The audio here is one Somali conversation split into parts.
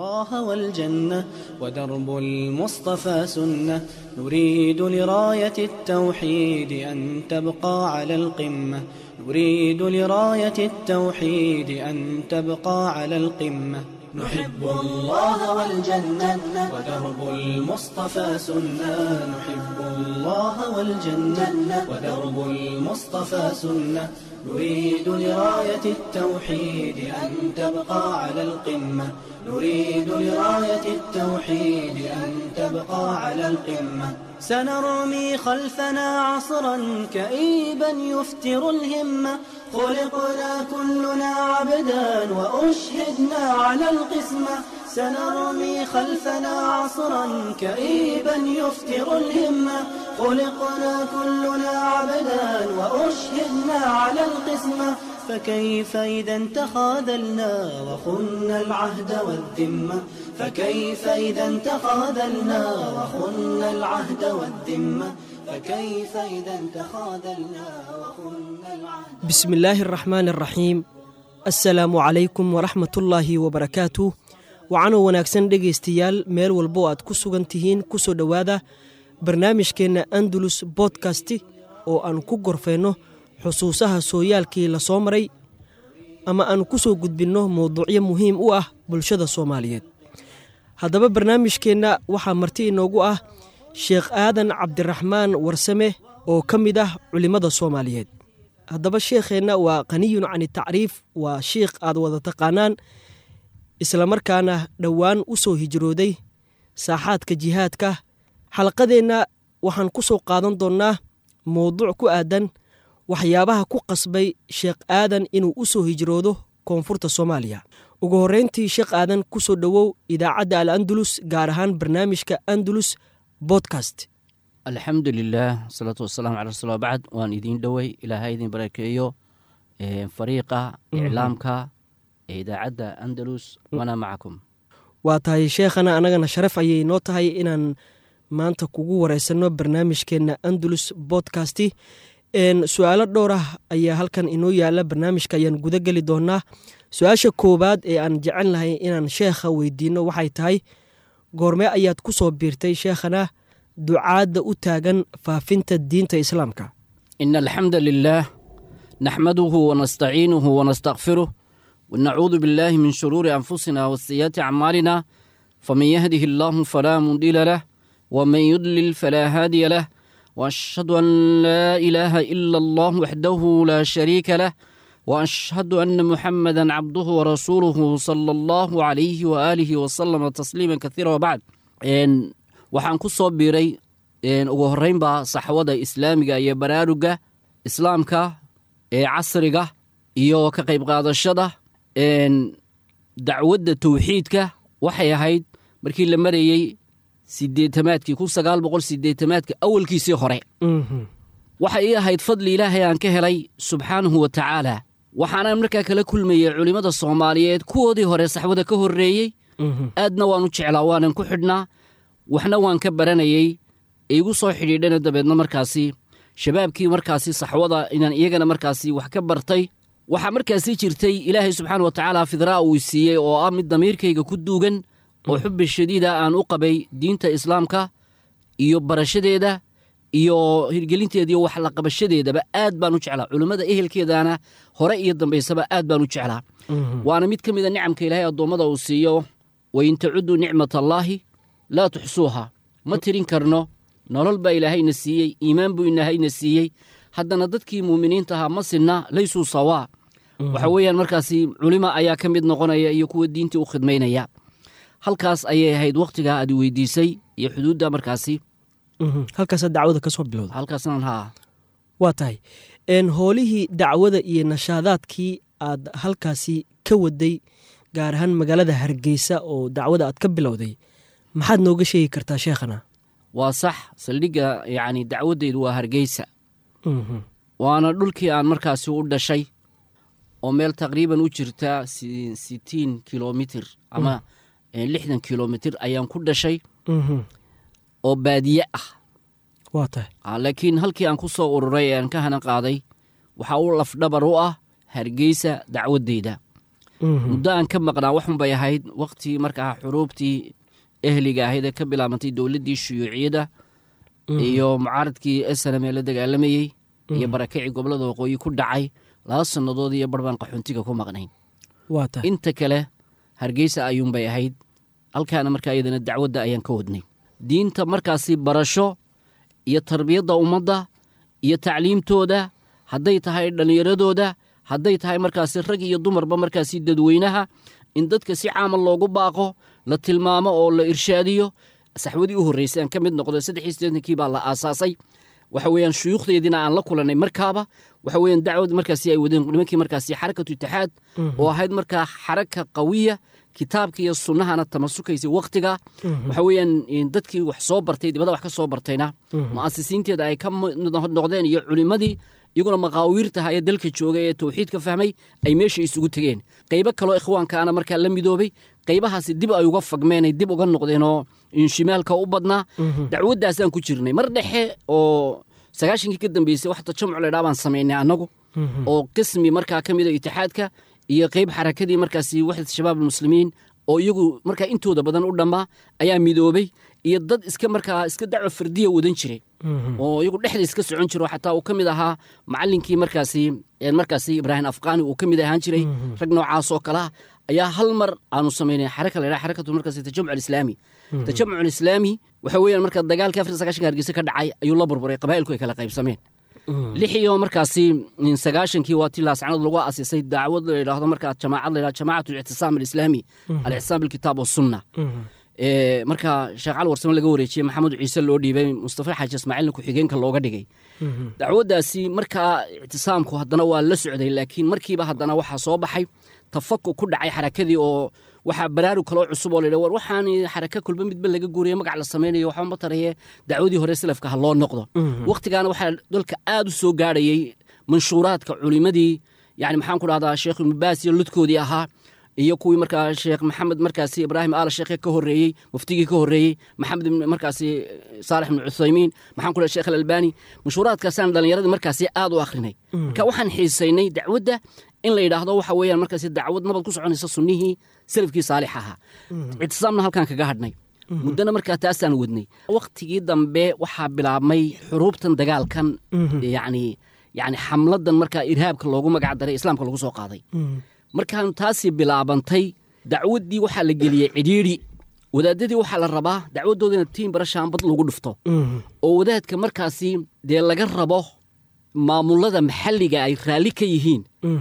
الله والجنة ودرب المصطفى سنة نريد لراية التوحيد أن تبقى على القمة نريد لراية التوحيد أن تبقى على القمة نحب الله والجنة ودرب المصطفى سنة نحب الله والجنة ودرب المصطفى سنة نريد لراية التوحيد أن تبقى على القمة نريد لراية التوحيد أن تبقى على القمة سنرمي خلفنا عصرا كئيبا يفتر الهمة خلقنا كلنا عبدا وأشهدنا على القسمة سنرمي خلفنا عصرا كئيبا يفتر الهمة خلقنا كلنا عبدا وأشهدنا على القسمة فكيف إذا تخاذلنا وخنا العهد والذمة فكيف إذا تخاذلنا وخنا العهد والذمة فكيف إذا تخاذلنا وخنا العهد بسم الله الرحمن الرحيim asalaamu calaykum waraxmatullaahi wabarakaatu wacanoo wanaagsan dhegaystayaal meel walbo aad ku sugan tihiin ku soo dhowaada barnaamijkeenna andalus bodkasti oo aan ku gorfayno xusuusaha sooyaalkii la soo maray ama aan ku soo gudbinno mowduucyo muhiim u ah bulshada soomaaliyeed haddaba barnaamijkeenna waxaa marti inoogu ah sheekh aadan cabdiraxmaan warsame oo ka mid ah culimmada soomaaliyeed haddaba sheekheenna waa qaniyun cani tacriif waa shiikh aad wada taqaanaan islamarkaana dhowaan u soo hijrooday saaxaadka jihaadka xalqadeenna waxaan ku soo qaadan doonnaa mowduuc ku aadan waxyaabaha ku qasbay sheekh aadan inuu u soo hijroodo koonfurta soomaaliya ugu horreyntii sheekh aadan ku soo dhowow idaacadda al andalus gaar ahaan barnaamijka andalus bodkast alxamdu lilah wasalaatu wasalaamu cala rasuul bacd waan idiin dhowey ilaaha idin barakeeyo fariiqa iclaamka ee idaacadda andalus wana macakum waa tahay sheekhana annagana sharaf ayay noo tahay inaan maanta kugu wareysanno barnaamijkeenna andalus bodkasti su-aalo dhowr ah ayaa halkan inoo yaala barnaamijka ayaan guda geli doonaa su-aasha koowaad ee aan jecel lahay inaan sheekha weydiinno waxay tahay goormee ayaad ku soo biirtay sheekhana ducaadda u taagan faafinta diinta islaamka ina alxamda lilah naxmaduhu wanastaciinuhu wanastakfiruh wanacuudu biاllahi min shuruuri anfusina wasiyaati acmaalina faman yahdihi allahu falaa mudila lah wman yudlil falaa haadiya lah waashhadu an laa ilaaha ila allah waxdahu laa shariika lah waashhadu ana muxamada cabduhu warasuuluhu sala allahu calayhi waaalihi wasalama tasliima kaiira wabacd waxaan ku soo biiray ugu horreynba saxwada islaamiga iyo baraaruga islaamka ee casriga iyo ka qayb qaadashada dacwadda towxiidka waxay ahayd markii la marayey sideetamaadkii kun sagaal boqol sideetamaadka awalkiisii hore waxay ii ahayd fadli ilaahay aan ka helay subxaanahu wa tacaala waxaanaan markaa kala kulmayey culimmada soomaaliyeed kuwoodii hore saxwada ka horreeyey aadna waan u jeclaa waanan ku xidhnaa waxna waan ka baranayey iigu soo xidhiidhana dabeedna markaasi shabaabkii markaasi saxwada inaan iyagana markaasi wax ka bartay waxaa markaasi jirtay ilaahay subxaana wa tacaala fidraa uu siiyey oo ah mid damiirkayga ku duugan oo xubbi shadiida aan u qabay diinta islaamka iyo barashadeeda iyo hirgelinteeda iyo wax la qabashadeedaba aad baan u jeclaa culimmada ehelkeedana hore iyo dambaysaba aad baan u jeclaa waana mid ka mida nicamka ilaahay addoommada uu siiyo wain tacudduu nicmat allaahi laa tuxsuuha ma tirin karno nolol baa ilaahayna siiyey iimaan buu ilaahayna siiyey haddana dadkii muuminiinta ahaa ma sinna laysuu sawaa waxa weeyaan markaasi culima ayaa ka mid noqonaya iyo kuwa diintii u khidmaynaya halkaas ayay ahayd wakhtigaa aad weydiisay iyo xuduudda markaasi halkaasa dacwada ka soo bilowda halkaasnan haa waa tahay hoolihii dacwada iyo nashaadaadkii aad halkaasi ka waday gaar ahaan magaalada hargeysa oo dacwada aad ka bilowday maxaad nooga sheegi kartaa sheekhana waa sax saldhigga yacni dacwaddeydu waa hargeysa waana dhulkii aan markaasi u dhashay oo meel taqriiban u jirta sitiin kilomitir ama lixdan kilomitir ayaan ku dhashay oo baadiye ah waa tahay laakiin halkii aan ku soo ururay ee aan ka hanan qaaday waxaa u lafdhabar u ah hargeysa dacwaddeyda muddo aan ka maqnaa waxun bay ahayd waktii markaa xuruubtii ehliga ahayd ee ka bilaabantay dowladdii shuyuuciyada iyo mucaaradkii snm ee la dagaalamayey iyo barakacii gobolada waqooyi ku dhacay laba sannadood iyo barbaan qaxoontiga ku maqnayn waa tahay inta kale hargeysa ayuunbay ahayd halkaana markaa iyadana dacwadda ayaan ka wadnay diinta markaasi barasho iyo tarbiyadda ummadda iyo tacliimtooda hadday tahay dhallinyaradooda hadday tahay markaasi rag iyo dumarba markaasi dadweynaha in dadka si caama loogu baaqo la tilmaamo oo la irshaadiyo saxwadii u horreysay aan ka mid noqdo saddex iyo siddeetankii baa la aasaasay waxa weeyaan shuyuukhdeediina aan la kulannay markaaba waxa weeyaan dacwad markaasi ay wadeen nimankii markaasi xarakatu itixaad oo ahayd markaa xaraka qawiya kitaabka iyo sunnahana tamasukaysay wakhtiga waxa weeyaan dadkii wax soo bartay dibada wax ka soo bartayna mu'asisiinteeda ay ka noqdeen iyo culimmadii iyaguna maqaawiirtaha ee dalka jooga ee tawxiidka fahmay ay meesha isugu tegeen qaybo kaloo ikhwaankaana markaa la midoobay qaybahaasi dib ay uga fagmeen ay dib uga noqdeen oo inshimaalka u badnaa dacwaddaasaan ku jirnay mar dhexe oo sagaashankii ka dambeysay wax tajamcu laydhaa baan samaynay annagu oo qismi markaa ka mida itixaadka iyo qayb xarakadii markaasi waxdat shabaab almuslimiin oo iyagu markaa intooda badan u dhammaa ayaa midoobay iyo dad iska markaa iska dacwa fardiya wadan jiray oo iyagu dhexda iska socon jiro xataa uu ka mid ahaa macalinkii markaasi markaasi ibraahim afqaani uu ka mid ahaan jiray rag noocaas oo kalea ayaa hal mar aanu samaynay xaraka la yidhaha xarakatu markaasi tajamuc alislaami tajamuc alislaami waxa weeyaan marka dagaalkii afar sagaashanka hargeysa ka dhacay ayuu la burburay qabaa'ilku ay kala qaybsameen lix iyo markaasi sagaashankii waa tii laascanad lagu asisay dacwad la yidhaahdo markaa jamaacad la yidhahdo jamaacatu alictisaam alislaami alictisaam bilkitaab wasunna markaa sheekh cali warsame laga wareejiyey maxamed ciise loo dhiibay mustafa xaaji ismaaciilna ku-xigeenka looga dhigay dacwaddaasi markaa ictisaamku haddana waa la socday laakiin markiiba haddana waxaa soo baxay tafaku ku dhacay xarakadii oo waxaa baraarug kaloo cusub oo la war waxaan xaraka kulba midba laga guuriye magac la samaynayo waxba ma taraye dacwadii hore salafka ha loo noqdo wakhtigaana waxaa dalka aad u soo gaadhayey manshuuraadka culimadii yani maxaan ku dhahdaa sheekh ibnubaas iyo ludkoodii ahaa iyo kuwii markaa sheekh maxamed markaasi ibraahim aala sheekhe ka horreeyey muftigii ka horreeyey maxamed markaasi saalex ibnu cuthaymiin maxaan ku dhaha sheekh alalbani manshuuraadkaasaan dhallinyaradii markaasi aad u akhrinay marka waxaan xiisaynay dacwadda in la yidhaahdo waxa weeyaan markaasi dacwad nabad ku soconaysa sunnihii salafkii saalix ahaa ictisaamna halkaan kaga hadhnay muddana markaa taasaan wadnay wakhtigii dambe waxaa bilaabmay xuruubtan dagaalkan yani yani xamladan markaa irhaabka loogu magac daray islaamka lagu soo qaaday markaan taasii bilaabantay dacwaddii waxaa la geliyey cidhiidhi wadaadadii waxaa la rabaa dacwaddoodana tiin barashaanbad lagu dhufto oo wadaadka markaasi dee laga rabo maamulada maxalliga ay raalli ka yihiin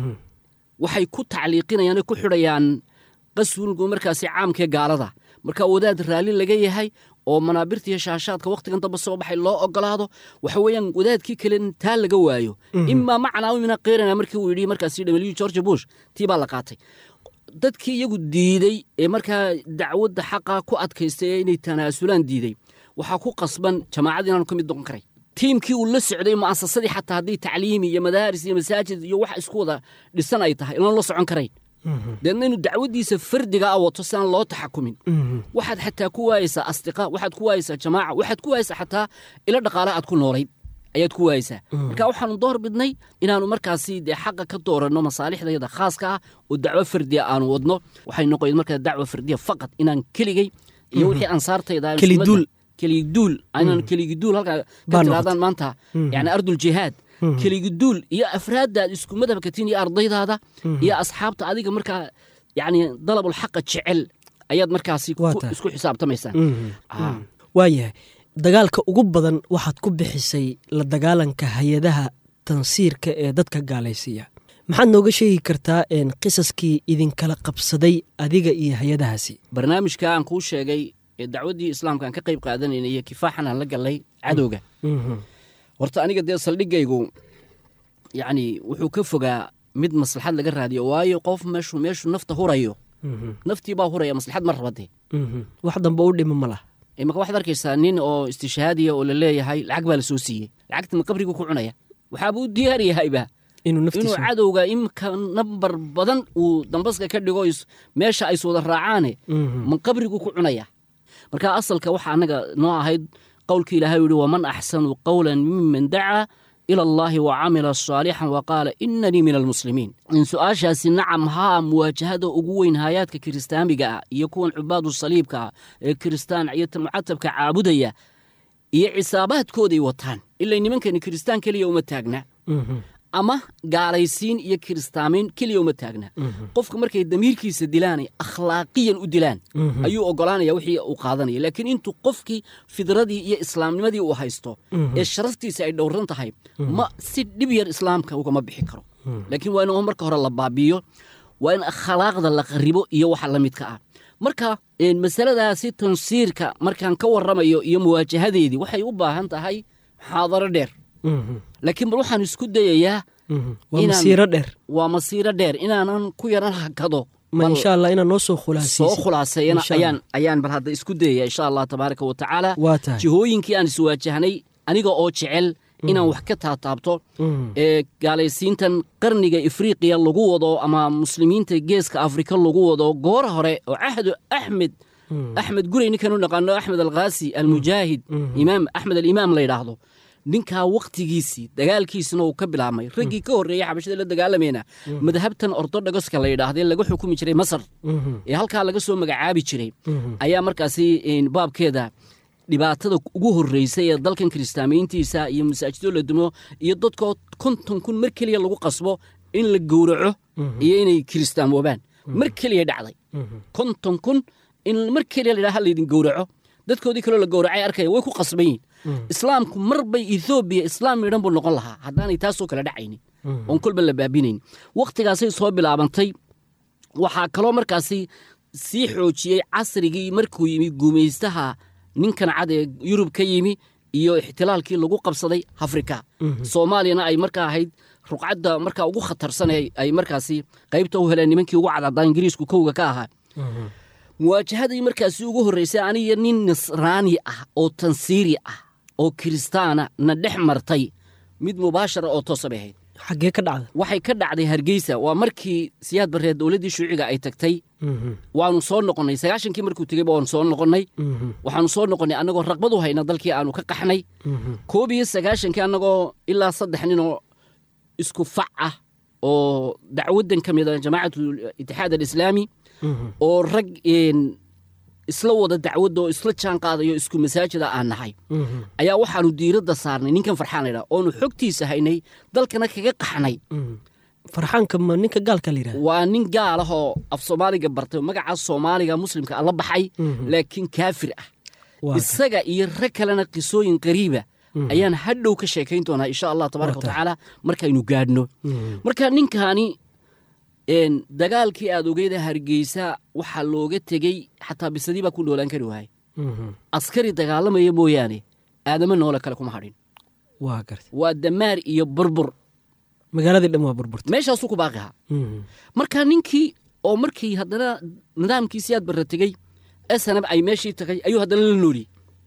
waxay ku tacliiqinayaan oy ku xidhayaan qaswilgu markaasi caamkee gaalada marka wadaad raalli laga yahay oo manaabirtiiyo shaashaadka wakhtigan damba soo baxay loo ogolaado waxa weeyaan wadaadkii kale taa laga waayo imaa macnaa mina qeyrana markii uu yidhi markaasi w george bush tii baa la qaatay dadkii iyagu diidey ee markaa dacwadda xaqa ku adkaystay ee inay tanaasulaan diiday waxaa ku qasban jamaacad inaanu ka mid noqon karay tiimkii uu la socday mu'asasadii xataa haddii tacliimi iyo madaaris iyo masaajid iyo wax isku wada dhisan ay tahay inaan la socon karayn deedna inuu dacwaddiisa fardiga a wato si aan loo taxakumin waxaad xataa ku waayeysaa asdiqa waxaad ku waayeysaa jamaaca waxaad ku waayeysaa xataa ilo dhaqaale aad ku noolayd ayaad ku waayeysaa marka waxaanu door bidnay inaanu markaasi dee xaqa ka dooranno masaalixdayada khaaska ah oo dacwo fardiya aanu wadno waxay noqoyd markaa dacwo fardiya faqad inaan keligay iyo wixii ansaartayda Keliduul. keligiduul inaan keligiduul halkaa ka Baa tiraadaan maanta yani ardul jihaad keligiduul iyo afraaddaad isku madhabka tin iyo ardaydaada iyo asxaabta adiga markaa yani dalabul xaqa jecel ayaad markaasi ku- Waa tahay. isku xisaabtamaysaa Ah. waayahay dagaalka ugu badan waxaad ku bixisay la dagaalanka hay-adaha tansiirka ee dadka gaalaysiiya maxaad nooga sheegi kartaa een, qisaskii idinkala qabsaday adiga iyo hay-adahaasi barnaamijka aan kuu sheegay ee dacwaddii islaamka aan ka qayb qaadanayna iyo kifaaxan aan la gallay cadowga horta aniga dee saldhigaygu yacni wuxuu ka fogaa mid maslaxad laga raadiyo waayo qof meeshu meeshu nafta hurayo naftii baa huraya maslaxad ma rabade wax dambe u dhima ma lah imaka waxaad arkaysaa nin oo istishaadiya oo la leeyahay lacag baa la soo siiyey lacagta ma qabrigu ku cunaya waxaaba u diyaar yahayba inuu inuu naftiisa cadowga imka nambar badan uu dambaska ka dhigo is- meesha ay iswada raacaane ma qabrigu ku cunaya marka asalka waxa annaga noo ahayd qowlkii ilaahay u yihi waman axsanu qowlan miman dacaa ila allahi wa camila saalixan wa qaala inanii min almuslimiin in su-aashaasi nacam haa muwaajahada ugu weyn haayaadka kiristaamiga ah iyo kuwan cubaadu saliibka ah ee kiristaan iyo mucatabka caabudaya iyo cisaabaadkooday wataan ilay nimankani kiristaan keliya uma taagna ama gaalaysiin iyo kiristaamiin keliya uma taagna qofka markay damiirkiisa dilaanay akhlaaqiyan u dilaan ayuu ogolaanaya wixii uu qaadanaya laakiin intuu qofkii fidradii iyo islaamnimadii uu haysto ee sharaftiisa ay dhowran tahay ma si dhib yar islaamka ugama bixi karo laakiin waa in marka hore la baabiyo waa in akhlaaqda la qaribo iyo waxa la midka ah marka masaladaasi tansiirka markaan ka waramayo iyo muwaajahadeedii waxay u baahan tahay muxaadaro dheer laakiin bal waxaan isku dayayaa waa masiiro dheer waa masiiro dheer inaanan ku yaran hakado ma insha allah inaan noo soo soo khulaasaysid khulaaseeyana Insha Allah. ayaan ayaan bal hadda isku dayaya insha allah tabaaraka wa tacaala waa tahay jihooyinkii aan iswaajahnay aniga oo jecel inaan wax ka taataabto ee gaalaysiintan qarniga ifriiqiya lagu wado ama muslimiinta geeska afrika lagu wado goor hore oo cahdu axmed axmed gurey ninkan u naqaano axmed alkhaasi almujaahid imaam axmed alimaam la yidhaahdo ninkaa wakhtigiisii dagaalkiisina uu ka bilaabmay raggii ka horreeyey xabashada la dagaalamayna madhabtan ortodogoska la yidhaahdee laga xukumi jiray masar ee halkaa laga soo magacaabi jiray ayaa markaasi een, baabkeeda dhibaatada ugu horreysay ee dalkan kiristaamiyiintiisa iyo masaajido la dumo iyo dadkoo konton kun mar keliya lagu qasbo in la gowraco iyo inay kiristaamoobaan mar keliya dhacday konton kun in mar keliya ladhaha laydin gowraco dadkoodii kaloo la gowracay arkaya way ku qasban yihin islaamku mar bay ethoobiya islaam midhan buu noqon lahaa haddaanay taasoo kale dhacaynin oon kolba la baabinayn wakhtigaasay soo bilaabantay waxaa kaloo markaasi sii xoojiyey casrigii markuu yimi guumaystaha ninkan cad ee yurub ka yimi iyo ixtilaalkii lagu qabsaday afrika soomaaliyana ay markaa ahayd ruqcadda markaa ugu khatarsan ee ay markaasi qaybta u heleen nimankii ugu cadcaddaa ingiriisku kowga ka ahaa muwaajahadii markaasi ugu horreysay aniga nin nasraani ah oo tansiiri ah oo kiristaana na dhex martay mid mubaashara oo toosa bay ahayd xaggee ka dhacda waxay ka dhacday hargeysa waa markii siyaad barreed dowladdii shuuciga ay tagtay waanu soo noqonnay sagaashankii markuu tegeyba waanu soo noqonnay waxaanu soo noqonnay annagoo raqbad u hayna dalkii aanu ka qaxnay koob iyo sagaashankii annagoo ilaa saddex ninoo isku fac ah oo dacwaddan ka mid a jamaacatu itixaad alislaami oo rag een, isla wada dacwadda oo isla jaan qaadayo isku masaajida aan nahay ayaa waxaanu diiradda saarnay ninkan farxaan laydhaha oonu xogtiisa haynay dalkana kaga qaxnay farxaanka ma ninka gaalka la yidhahda waa nin gaal ah oo af soomaaliga bartay oo magaca soomaaliga muslimka ah la baxay laakiin kaafir ah Waa isaga iyo rag kalena qisooyin qariiba ayaan hadhow ka sheekayn doonaa insha allah tabaaraka Waa tahay. watacaala markaynu gaadhno marka ninkaani een, dagaalkii aad ogeyda hargeysa waxaa looga tegey xataa bisadii baa ku noolaan kari waayay askari dagaalamaya mooyaane aadamo noole kale kuma hadhin waa garta waa damaar iyo burbur magaaladii dhan waa burburta meeshaasuu ku baaqi ahaa marka ninkii oo markii haddana nidaamkiisii aad barra tegey esanab ay meeshii tagay ayuu haddana la nooliyey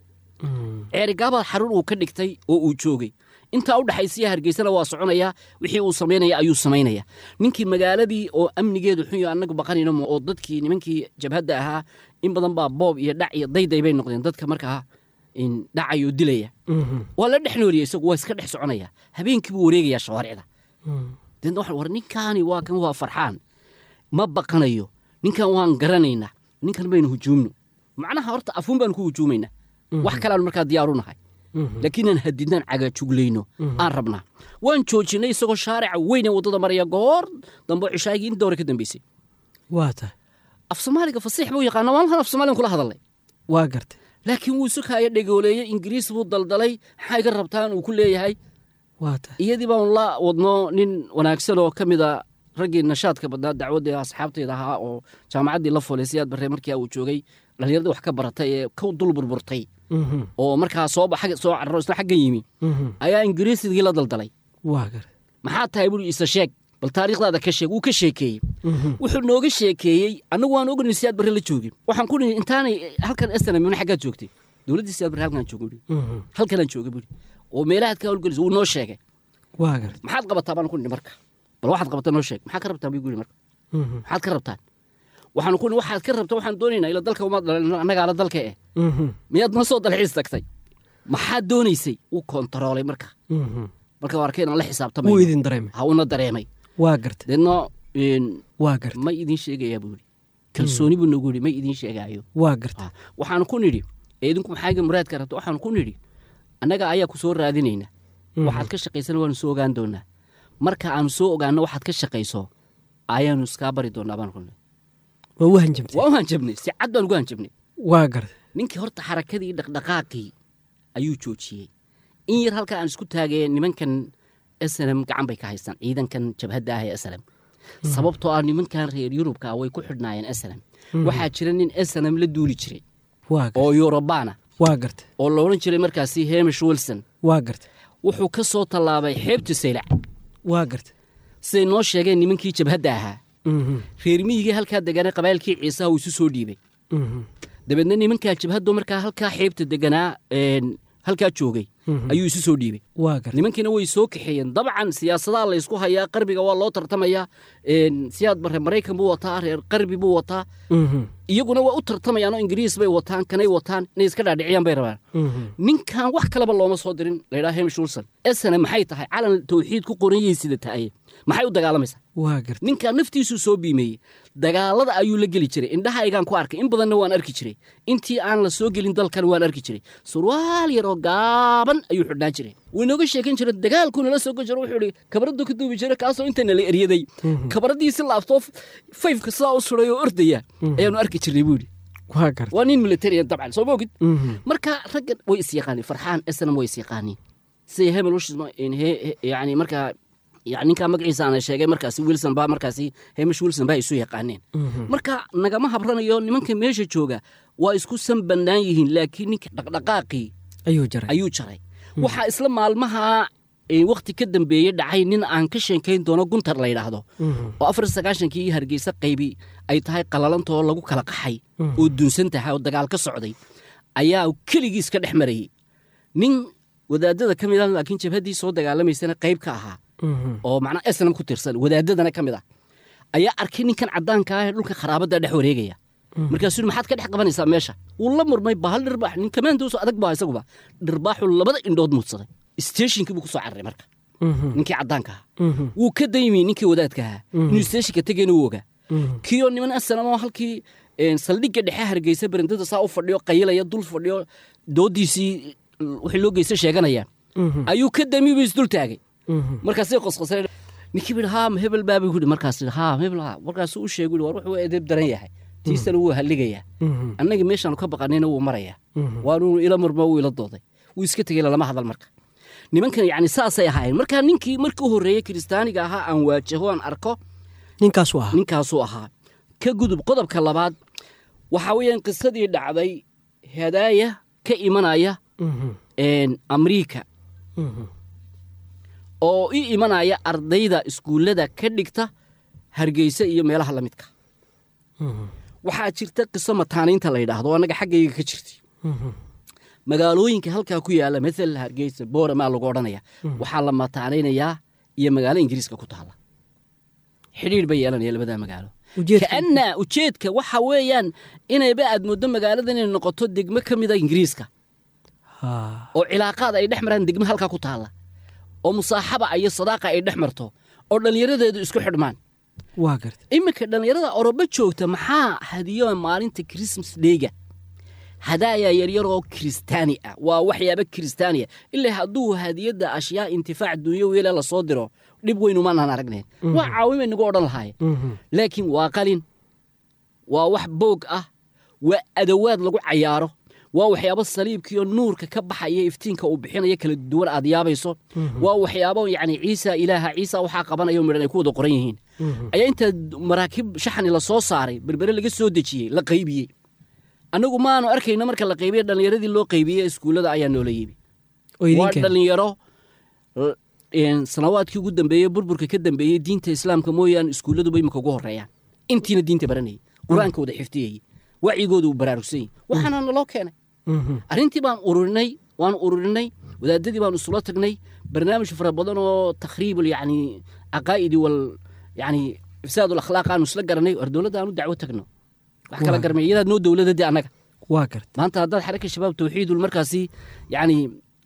ceerigaabaa xarun uu ka dhigtay oo uu joogay intaa u dhexaysiya hargeysana waa soconaya wixii uu samaynaya ayuu samaynaya ninkii magaaladii oo amnigeedu xun yo annagu baqanayno mo- oo dadkii nimankii jabhadda ahaa in badan baa boob iyo dhac iyo dayday bay noqdeen dadka markaa in dhacayoo dilaya waa la dhex nooliyey isagu waa iska dhex soconaya habeenkii buu wareegayaa shawaaricda deedna waxaan war ninkaani waa kan waa farxaan ma baqanayo ninkan waan garanaynaa ninkan baynu hujuumno macnaha horta afuun baanu ku hujuumaynaa wax kaleaanu markaa diyaaru nahay laakiin aan hadidnaan cagajuglayno aan rabnaa waan joojinay isagoo shaarica weyn ee waddada maraya goor dambe oo cishaagii in dowre ka dambeysay waa tahay af soomaaliga fasiix buu yaqaana maalmahan af soomaaligan kula hadalnay waa garta laakiin wuu sukaayo dhegooleeyey ingiriis buu daldalay maxaa iga rabtaan uu ku leeyahay waa tahay iyadii baanu la wadno nin wanaagsan oo ka mida raggii nashaadka badnaa dacwadda asxaabteeda ahaa oo jaamacaddii la fulay siyaad barre markii uu joogay dhallinyaradii wax ka baratay ee ka dul burburtay oo markaa soo bax soo cararo isla xaggan yimi ayaa ingiriisigii la daldalay waa garta maxaa tahay buri isa sheeg bal taariikhdaada ka sheeg wuu ka sheekeeyey wuxuu nooga sheekeeyey annagu waan ognay siyaad barre la joogin waxaan ku nihi intaanay halkan estanamina xaggaad joogtay dowladdii siyaad barre halkaan jooga buri halkanaan jooga buri oo meelahaad ka howlgelaysa wuu noo sheegay waa garta maxaad qabataa baan ku nihi marka bal waxaad qabataa noo sheeg maxaad ka rabtaan buu yidhi marka maxaad ka rabtaan waxaan ku nihi waxaad ka rabtaa waxaan doonaynaa ila dalka uma dhalan annagaala dalka eh miyaad noo soo dalxiis tagtay maxaad doonaysay wuu kontaroolay marka marka waa arkay inaan la wuu xisaabtamayo idin dareemay ha una dareemay waa gartay deedna een, waa gartay ma idin sheegayaa buu yidhi kalsooni buu nagu yidhi ma idin sheegaayo waa gartay Ah, waxaanu ku nidhi ee idinku maxaaga muraadka rabta waxaanu ku nidhi annaga ayaa ku soo raadinayna waxaad ka shaqaysana waanu soo ogaan doonaa marka aanu soo ogaano waxaad ka shaqayso ayaanu iskaa bari doonaa baan kulnay waa u hanjamtay waa u hanjabnay si cad baan ugu hanjabnay waa gartay ninkii horta xarakadii dhaqdhaqaaqii ayuu joojiyey in yar halka aan isku taagee nimankan snm gacan bay ka haystaan ciidankan jabhadda ah ee snm sababtoo ah nimankan reer yurubka way ku xidhnaayeen snm waxaa jira nin snm la duuli jiray waa gartay oo yurubaana waa gartay oo la odhan jiray markaasi hemish wilson waa gartay wuxuu ka soo tallaabay xeebta saylac waa gartay siday noo sheegeen nimankii jabhadda ahaa Mhm, reer miyigii halkaa deganaa qabailkii ciisaha uu isu soo dhiibay mhm, dabeedna nimankaa jabhaddu markaa halkaa xeebta deganaa een, halkaa joogay ayuu isu soo dhiibay waa gartay nimankiina way soo kaxeeyeen dabcan siyaasadaha la ysku hayaa qarbiga waa loo tartamayaa een, siyaad bare maraykan buu wataa reer qarbi buu wataa Mhm, iyaguna waa u tartamayaan oo ingiriis bay wataan kanay wataan inay iska dhaadhiciyaan bay rabaan mhm, ninkan wax kaleba looma soo dirin laydhaha hemish wilson esana maxay tahay calan tawxiid ku qoran yihiin sida tahay maxay u dagaalamaysaa waa gartay ninkan naftiisuu soo biimeeyey dagaalada ayuu la geli jiray indhahaygaan ku arkay in badanna waan arki jiray intii aan la soo gelin dalkan waan arki jiray surwaal yar oo gaaban ayuu xidhnaan jiray wuu inooga sheekan jiray dagaalkuu nala soo gojiro wuxuu ihi kabaraddu ka duubi jiray kaasoo inta nala eryaday kabaradii si laabtoo fayfka sidaa u suray oo ordaya ayaanu arki jirnay buu yidhi waa gartay waa nin militarian dabcan soo moogid Mhm, marka raggan way isyaqaaniin farxaan esnam way isyaqaaniin sida hemel yani markaa yani ninkaa magaciisa ana sheegay markaasi wilson baa markaasi hemish wilson baa isu yaqaaneen marka nagama habranayo nimanka meesha jooga waa isku san bannaan yihiin laakiin ninka dhaqdhaqaaqii ayuu jaray ayuu jaray waxaa isla maalmaha wakti ka dambeeyey dhacay nin aan ka sheekayn doono guntar la yidhaahdo oo afar sagaashankii hargeysa qaybi ay tahay qalalantoo lagu kala qaxay oo dunsan tahay oo dagaal ka socday ayaa keligiis ka dhex marayey nin wadaadada ka mid ah laakiin jabhaddii soo dagaalamaysana qayb ka ahaa Mhm, oo macnaa esnam ku tirsan wadaadadana ka mid ah ayaa arkay ninkan caddaanka ah ee dhulka kharaabadda dhex wareegaya markaasuu yidhi maxaad ka dhex qabanaysaa meesha wuu la murmay bahal dhirbaax nin kamaandoosoo adag baa isaguba dhirbaaxuu labada indhood muudsaday steeshinkii buu ku soo cararay marka mhm, ninkii caddaanka ahaa mhm, wuu ka daymi ninkii wadaadka ahaa inuu steeshinka tegeyna wuu ogaa mhm. kiyo niman asanamoo halkii een, saldhigga dhexe hargeysa berendada saa u fadhiyo qayilaya dul fadhiyo doodiisii wixii loo geysta sheeganaya Mhm. ayuu ka dami buu isdul taagay Mhm. markaasay qosqosay ninkii buu haa ma hebel baabuu yidhi markaas haa hebel haa markaasuu u sheegay war wuxuu edeeb daran yahay tiisana wuu halligayaa Mhm. annagii meeshaanu ka baqanayna wuu marayaa Mhm. waanuu ila murmo wuu ila dooday wuu iska tegey lalama hadal marka nimankan yacni saasay ahaayeen marka ninkii markii u horreeyey kiristaaniga ahaa aan waajaho aan arko ninkaasuu ahaa ninkaasuu ahaa ka gudub qodobka labaad waxaa weeyaan qisadii dhacday hadaaya ka imanaya Mhm, een, amriika mhm, oo i imanaya ardayda iskuullada ka dhigta hargeysa iyo meelaha la midka mhm, waxaa jirta qiso mataaniinta la yidhaahdo oo annaga xaggayga ka jirtay mhm. magaalooyinka halkaa ku yaala maala hargeysa booramaa lagu odhanaya waxaa la mataanaynayaa iyo magaalo ingiriiska ku taala xidhiir bay yeelanaya labadaa magaalo Ujeedka- kaana ujeedka waxa weeyaan inayba aad mooddo magaalada inay noqoto degmo ka mida ingiriiska Ha, oo cilaaqaad ay dhex maraan degmo halkaa ku taalla oo musaaxaba iyo sadaaqa ay dhex marto oo dhallinyaradeedu isku xidhmaan waa gartay iminka dhallinyarada oroba joogta maxaa hadiyo maalinta christmas dheyga hadaaya yaryar oo kiristaani ah waa waxyaaba kiristaaniya ilaa hadduu hadiyadda ashyaa intifaac dunyo weela la soo diro dhib weyn umaanaan aragnayn waa caawimay nagu odhan lahaayeen Mhm, laakiin waa qalin waa wax boog ah waa adawaad lagu cayaaro waa waxyaabo saliibkiiyo nuurka ka baxaya iftiinka uu bixinayo kala duwan aad yaabayso waa waxyaabo yacni ciisa ilaaha ciisa waxaa qabanaya midhan ay ku wada qoran yihiin ayaa intaa maraakiib shaxni la soo saaray berbere laga soo dejiyey la qaybiyey annagu maanu arkayno marka la qaybiye dhallinyaradii loo qaybiyey iskuullada ayaa noola yimi oo waa idinka dhallinyaro l- een, sanawaadkii ugu dambeeyey burburka ka dambeeyey diinta islaamka mooyaane iskuulladuba imika ugu horreeyaan intiina diinta baranayay qur-aanka wada xifdiyayey wacyigooda uu baraarugsan yahay waxaana naloo keenay Mhm, arrintii baan ururinay waan ururinay wadaadadii baan isula tagnay barnaamij fara badan oo takhriibul yacni caqaa'idi wal yacni ifsaadul akhlaaq aanu isla garanay war dowladda aanu dacwo tagno wax kala Waa. garmay iyadaa noo dowladadii annaga waa gartay maanta haddaad xaraka shabaab tawxiidul markaasi yacni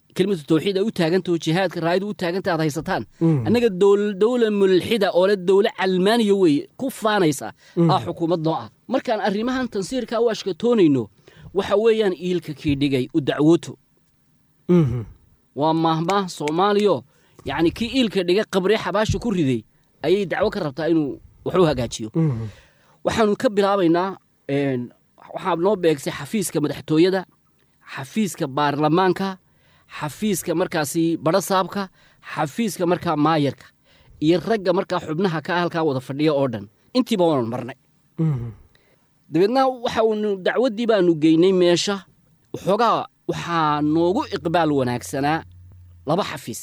kelimatu tawxiid ay u taagantaho jihaadka raayadu u taaganta aad haysataan annaga dowl- dowla mulxida oo le dowla calmaaniya weeye ku faanaysa aa xukuumad noo ah markaan arrimahan tansiirka u ashkatoonayno waxa weeyaan iilka kii dhigay u dacwooto Mhm. waa maahmaah soomaaliyo yacni kii iilka dhigay qabree xabaasha ku riday ayay dacwo ka rabtaa inuu wax u hagaajiyo Mhm. waxaanu ka bilaabaynaa een, waxaa noo beegsay xafiiska madaxtooyada xafiiska baarlamaanka xafiiska markaasi barasaabka xafiiska markaa maayarka iyo ragga markaa xubnaha ka halkaa wada fadhiya oo dhan intiiba waanu marnay Mhm. dabeedna waxaunu dacwaddii baanu geynay meesha waxoogaa waxaa noogu iqbaal wanaagsanaa laba xafiis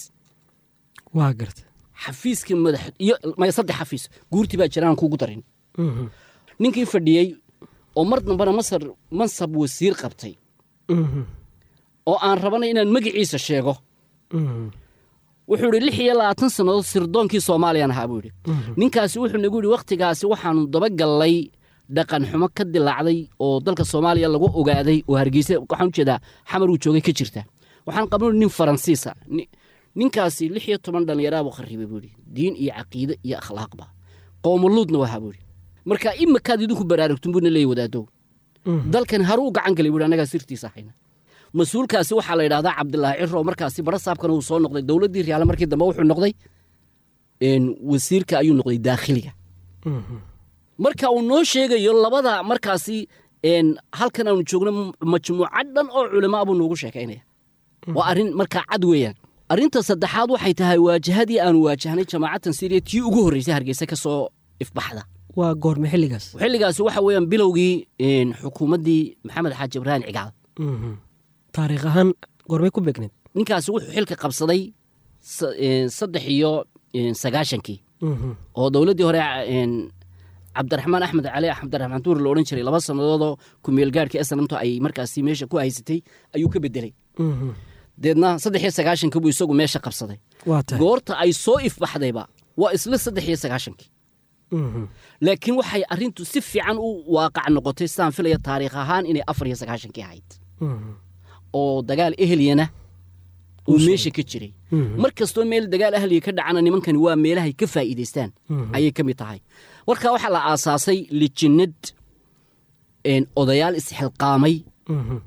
waa garta xafiiska madax iyo maya saddex xafiis guurtii baa jiraan kugu darin Mhm. ninkii fadhiyey oo mar dambena masar mansab wasiir qabtay Mhm. oo aan rabanay inaan magaciisa sheego Mhm. wuxuu idhi lix iyo labaatan sannadood sirdoonkii soomaaliyan ahaa buu yidhi ninkaasi wuxuu nagu yidhi wakhtigaasi waxaanu dabagallay dhaqan xumo ka dilaacday oo dalka soomaaliya lagu ogaaday oo hargeysa waxaan ujeedaa xamar uu joogay ka jirta waxaan qabno nin faransiisa Ni- ninkaasi lix iyo toban dhallinyaraabuu kharribay buu yidhi diin iyo caqiide iyo akhlaaqba qoomuluudna wahaa buu yidhi marka imakaad idinku baraarugtun buuna leeyahy wadaadow dalkan haruu gacan galay buu yidhi annagaa sirtiisa hayna mas-uulkaasi waxaa la yidhahdaa cabdilaahi ciro oo markaasi barasaabkana uu soo noqday dowladdii riyaale markii dambe wuxuu noqday een, wasiirka ayuu noqday daakhiliga Mhm. marka uu noo sheegayo labada markaasi een, halkan aanu joogno m- majmuuca dhan oo culamaa buu noogu sheekaynaya waa arrin markaa cad weeyaan arrinta saddexaad waxay tahay waajahadii aanu waajahnay jamaacatan siriya tii ugu horreysay hargeysa ka soo ifbaxda waa goorme xilligaas xilligaasi waxa weeyaan bilowgii een, xukuumaddii maxamed xaaji ibraahim cigaal Mhm. taariikh ahaan goormay ku beegneed ninkaasi wuxuu xilka qabsaday sa- een, saddex iyo een, sagaashankii Mhm. oo dowladdii hore een, cabdiraxmaan axmed cali cabdiraxmaan tuur la odhan jiray laba sannadoodoo kumeelgaadhkii asnamto ay markaasi meesha ku haysatay ayuu ka bedelay Mhm. deedna saddex iyo sagaashankii buu isagu meesha qabsaday waa tahay goorta ay soo ifbaxdayba waa isla saddex iyo sagaashankii Mhm. laakiin waxay arrintu si fiican u waaqac noqotay sidaan filaya taariikh ahaan inay afar iyo sagaashankii ahayd Mhm. oo dagaal eheliyana uu meesha ka jiray Mhm. mar kastoo meel dagaal ahliya ka dhacana nimankani waa meelahay ka faa'iidaystaan Mhm. ayay ka mid tahay marka waxaa la aasaasay lijinad een, odayaal isxilqaamay Mhm.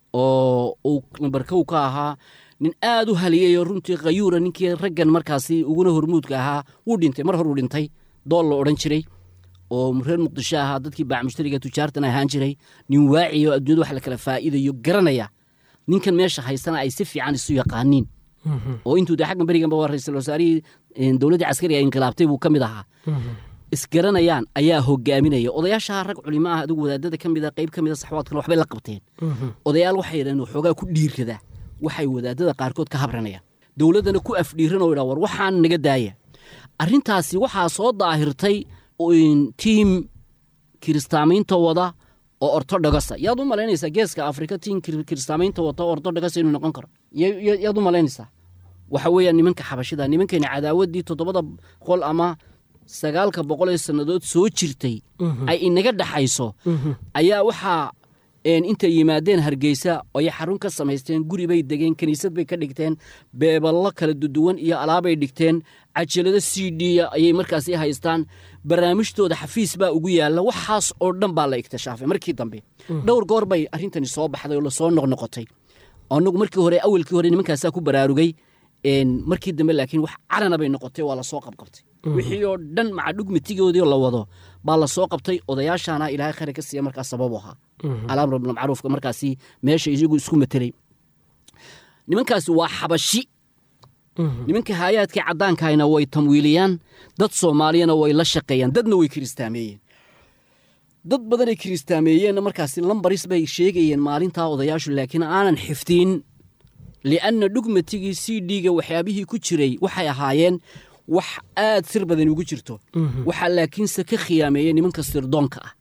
oo uu nambarkow ka ahaa nin aad u haliyayoo runtii khayuura ninkii raggan markaasi uguna hormuudka ahaa wuu dhintay mar hor uu dhintay dool la odhan jiray oo reer muqdisho ahaa dadkii baac mushtariga tujaartan ahaan jiray nin waaciya oo adduunyada wax la kala faa'iidayo garanaya ninkan meesha haystana ay si fiican isu yaqaaniin Mhm. oo intuu de xaggan beriganba waa ra-iisul wasaarihii een, dowladdii caskariga inqilaabtay buu ka mid ahaa Mhm. isgaranayaan ayaa hogaaminaya odayaasha rag culimo ah adigu wadaadada ka mida qayb ka mida saxwaadkana waxbay la qabteen Mhm. odayaal waxay yidhahdeen waxoogaa ku dhiirrada waxay wadaadada qaarkood ka habranayaan dowladdana ku afdhiiran oo yidhaa war waxaan naga daaya arrintaasi waxaa soo daahirtay in tiim kiristaamaynta wada oo ortodhogasa yaad u malaynaysaa geeska afrika tiim kir- kiristaamaynta wata oo ortodhogasa inuu noqon karo Ya- ya- yaad u malaynaysaa waxa weeyaan nimanka xabashida nimankeena cadaawaddii toddobada boqol ama sagaalka boqol ee sannadood soo jirtay ay inaga dhaxayso ayaa waxaa een, intay yimaadeen hargeysa ay xarun ka samaysteen guri bay degeen kiniisad bay ka dhigteen beeballo kala duduwan iyo alaabay dhigteen cajalado c d ayay markaasi haystaan barnaamijtooda xafiis baa ugu yaalla waxaas oo dhan baa la iktishaafay markii dambe dhowr goor bay arrintani soo baxday oo lasoo noqnoqotay anagu markii hore awalkii hore nimankaasaa ku baraarugay een, markii dambe laakiin wax carana bay noqotay waa lasoo qabqabtay wixii oo dhan maca dhugmatigoodii la wado baa lasoo qabtay odayaashaana ilaahay khayr ka siiya markaas sababu ahaa alamr bilmacruufka markaasi meesha iyagu isku matelay nimankaasi waa xabashi nimanka haayaadkii caddaankahayna way tamwiiliyaan dad soomaaliyana way la shaqeeyaan dadna way kiristaameeyeen dad badanay kiristaameeyeenna markaasi lambaris bay sheegayeen maalintaa odayaashu laakiin aanan xifdiin lianna dhugmatigii c d-ga waxyaabihii ku jiray waxay ahaayeen wax aad sir badan ugu jirto waxaa laakiinse ka khiyaameeyey nimanka sirdoonka ah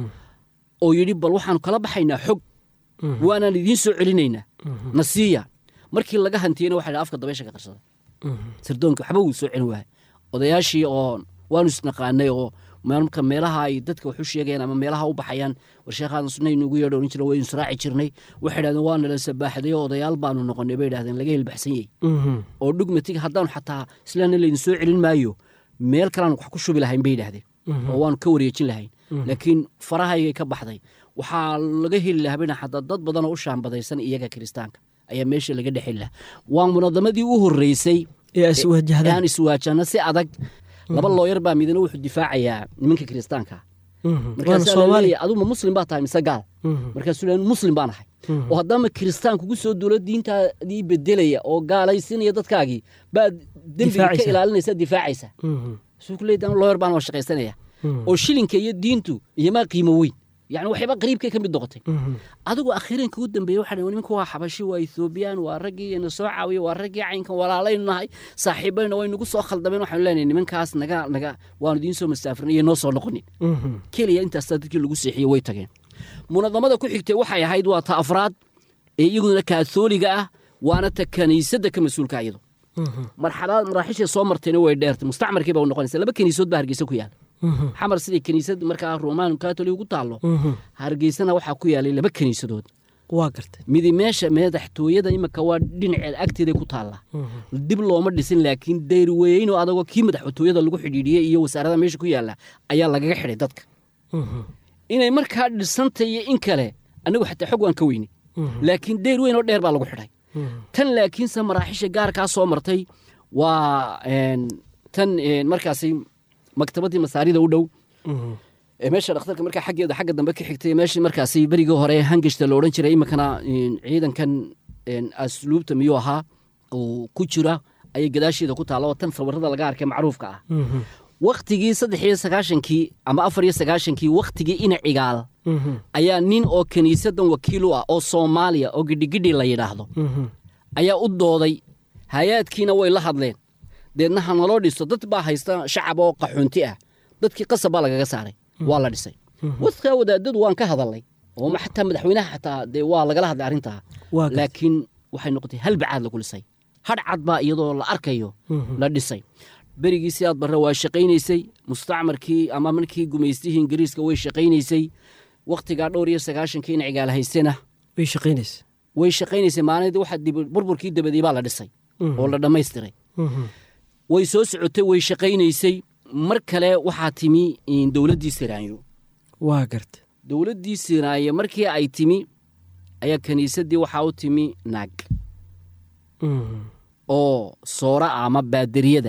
oo yidhi bal waxaanu kala baxaynaa xog waanaan idiin soo celinaynaa na siiya markii laga hantiyeyna waxa afka dabeysha ka qarsada sirdoonki waxba wuu soo celin waaya odayaashii oo waanu isnaqaanay oo marka meelaha ay dadka wax u sheegayaan ama meelaha u baxayaan war sheekhadan sunna inugu yeedho oran jira waynu israaci jirnay waxay idhahdeen waa nala sabaaxday oo odayaal baanu noqonay bay idhahdeen laga hilbaxsan yahay oo dhugmatig haddaanu xataa islaana laydin soo celin maayo meel kalean wax ku shubi lahayn bay yidhahdeen oo waanu ka wareejin lahayn laakiin farahaygay ka baxday waxaa laga heli lahaa bayna xataa dad badan oo u shaambadaysan iyaga kiristaanka ayaa meesha laga dhex heli lahaa waa munadamadii u horreysay ee iswajahdaan aan iswaajahno si adag laba looyar baa midna wuxuu difaacayaa nimanka kiristaanka waana markaasaa soomaali laleeyahay aduma muslim baa tahay mise gaal markaasuu leeyahay muslim baan ahay oo haddama kiristaan kugu soo duulo diintaadii bedelaya oo gaalaysinaya dadkaagii baad dembiga ka Difaacaysa. ilaalinaysa difaacaysa suu ku leeyahay looyar baan waa shaqaysanaya oo shilinka iyo diintu iyo maa qiimo weyn yani waxyaba qariibkay ka mid noqotay adigu akhiiranka u dambeeye waxa dhahay nimanka waa xabashi waa ethoobiyan waa raggii ina soo caawiya waa raggii caynkan walaalaynu nahay saaxiibayna way nagu soo khaldameen waxaanu leenahay nimankaas naga naga waanu idiin soo masaafrin iyo noo soo noqonin keliya intaasaa dadkii lagu seexiyey way tageen munadamada ku xigtay waxay ahayd waa ta afraad ee iyaguna kaathooliga ah waana ta kaniisadda ka mas-uulka iyadu marxalad maraaxishay soo martayna way dheertay mustacmarkii baa u noqonaysa laba kaniisood baa hargeysa ku yaala xamar siday kaniisad markaa roman katoli ugu taallo hargeysana waxaa ku yaalay laba kaniisadood waa gartay midi meesha madaxtooyada imika waa dhinaceeda agteeda ku taallaa dib looma dhisin laakiin dayrweyn oo adagoo kii madaxtooyada lagu xidhiidhiyey iyo wasaarada meesha ku yaalla ayaa lagaga xidhay dadka inay markaa dhisantay iyo in kale anigu xataa xog waan ka weynay laakiin dayr weyn oo dheer baa lagu xidhay tan laakiinse maraaxisha gaarkaa soo martay waa een, tan een, markaasi maktabadii masaarida u dhow ee meesha dhakhtarka markaa xaggeeda xagga dambe ka xigtay meeshii markaasi berigii hore hangashta la odhan jiray iminkana een, ciidankan een, asluubta miyuu ahaa uu ku jira ayay gadaasheeda ku taalla oo tan sawirada laga arkay macruufka ah wakhtigii saddex iyo sagaashankii ama afar iyo sagaashankii wakhtigii ina cigaal ayaa nin oo kiniisadan wakiil u ah oo soomaaliya oo gidhigidhi la yidhaahdo ayaa u dooday hay-aadkiina way la hadleen deedna ha naloo dhiso dad baa haysta shacab oo qaxoonti ah dadkii qasab baa lagaga saaray waa la dhisay wadkaa wadaadadu waan ka hadalnay oo ma- xataa madaxweynaha xataa dee waa lagala hadlay arrintaa Waa gartay. laakiin waxay noqotay hal bacaad lagu dhisay hadh cad baa iyadoo la arkayo la dhisay berigii sidaad barre waa shaqaynaysay mustacmarkii ama markii gumaystihii ingiriiska way shaqaynaysay wakhtigaa dhowr iyo sagaashankii in cigaal haystena way shaqaynaysa way shaqaynaysay maalintii waxa dib- burburkii dabadii baa la dhisay oo la dhammaystiray way soo socotay way shaqaynaysay mar kale waxaa timi in dowladdii siraanyo waa gartay dowladdii siraanyo markii ay timi ayaa kiniisaddii waxaa u timi naag oo soora ah ama baadariyada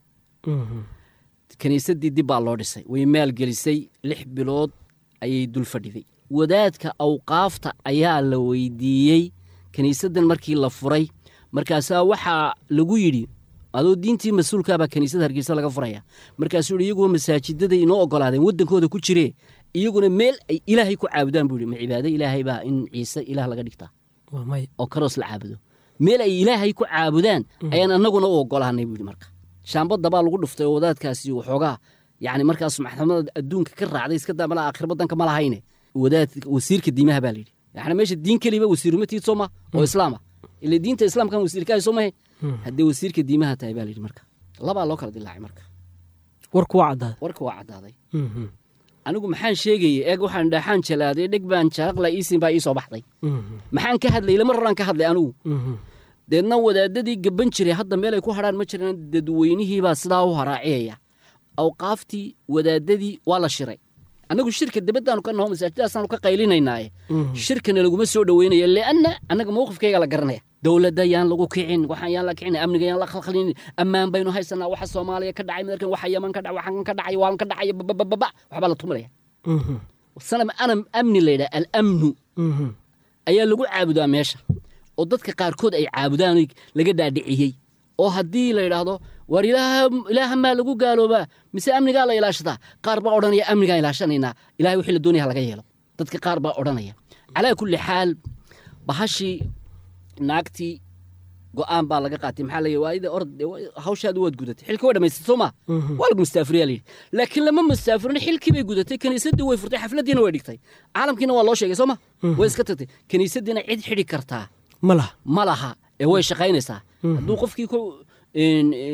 kiniisaddii dib baa loo dhisay way maalgelisay lix bilood ayay dul fadhiday wadaadka awqaafta ayaa la weydiiyey kiniisaddan markii la furay markaasaa waxaa lagu yidhi adoo diintii mas-uulkaabaa kiniisada hargeysa laga furaya markaasuu yidhi iyaguwa masaajidada inoo ogolaadeen waddankooda ku jiree iyaguna meel ay ilaahay ku caabudaan buu yidhi ma cibaado ilaahay baa in ciise ilaah laga dhigtaa waa may oo karoos la caabudo meel ay ilaahay ku caabudaan ayaan annaguna u ogolaanay buu yidhi marka shaambadda baa lagu dhuftay oo wadaadkaasi waxoogaa yacni markaas maxkamada adduunka ka raacday iska daa mala aakhir badanka ma lahayne wadaad wasiirka diimaha baa layidhi yani meesha diin keliba wasiirumatiid soo ma oo islaama ile diinta islaamkan wasiirkahay soo mahe haddii wasiirka diimaha tahay baa layidhi marka labaa loo kala dilaacay marka warku waa caddaaday warka waa caddaaday anigu maxaan sheegayey eeg waxaan dhaxaan jalaaday dheg baan jaraqla iisin baa ii soo baxday maxaan ka hadlay lama roraan ka hadlay anigu deedna wadaadadii gaban jiray hadda meel ay ku hadhaan ma jiraan dadweynihiibaa sidaa u haraaciyaya awqaaftii wadaadadii waa la shiray annagu shirka dibaddaanu ka naho masaajidaasaanu ka qaylinaynaaye shirkana laguma soo dhoweynaya lianna annaga mawqifkayga la garanaya dowladda yaan lagu kicin waxaan yaan la kicin amniga yaan la khalkhalin ammaan baynu haysanaa waxa soomaaliya ka dhacay madarkan waxa yaman ka dhacay waxaan ka dhacay waan ka dhacay babababa waxbaa la tumalaya sanam anam amni la yidhaha alamnu ayaa lagu caabudaa meesha oo dadka qaarkood ay caabudaan laga dhaadhiciyey oo haddii la yidhaahdo war ilaaha maa lagu gaaloobaa mise amnigaa la ilaashataa qaar baa odhanaya amnigaan ilaashanaynaa ilahay wixii la doonaya laga yeelo dadka qaar baa odhanaya calaa kulli xaal bahashii naagtii go'aan baa laga qaatay maxaa layi waa ida ord hawshaadu waad gudatay xilkii way dhamaystay soo maa waa lagu mustaafiriyaa layidhi laakiin lama mustaafirin xilkii bay gudatay kiniisaddii way furtay xafladdiina way dhigtay caalamkiina waa loo sheegay soo ma way iska tagtay kiniisaddiina cid xidhi kartaa ma laha ma laha ee way shaqaynaysaa hadduu qofkii ku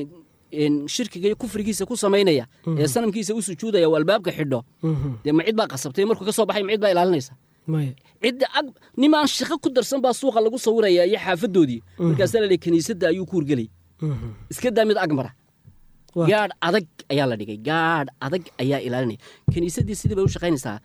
shirkiga iyo kufrigiisa ku samaynaya ee sanamkiisa u sujuudaya oo albaabka xidho dee ma cid baa qasabtay markuu ka soo baxay ma cid baa ilaalinaysa cidda ag nimaan shaqo ku darsan baa suuqa lagu sawiraya iyo xaafadoodii markaasaa la dhihi kiniisadda ayuu ku urgelay iska daa mid agmara gaadh adag ayaa la dhigay gaadh adag ayaa ilaalinaya kiniisaddii sidii bay u shaqaynaysaa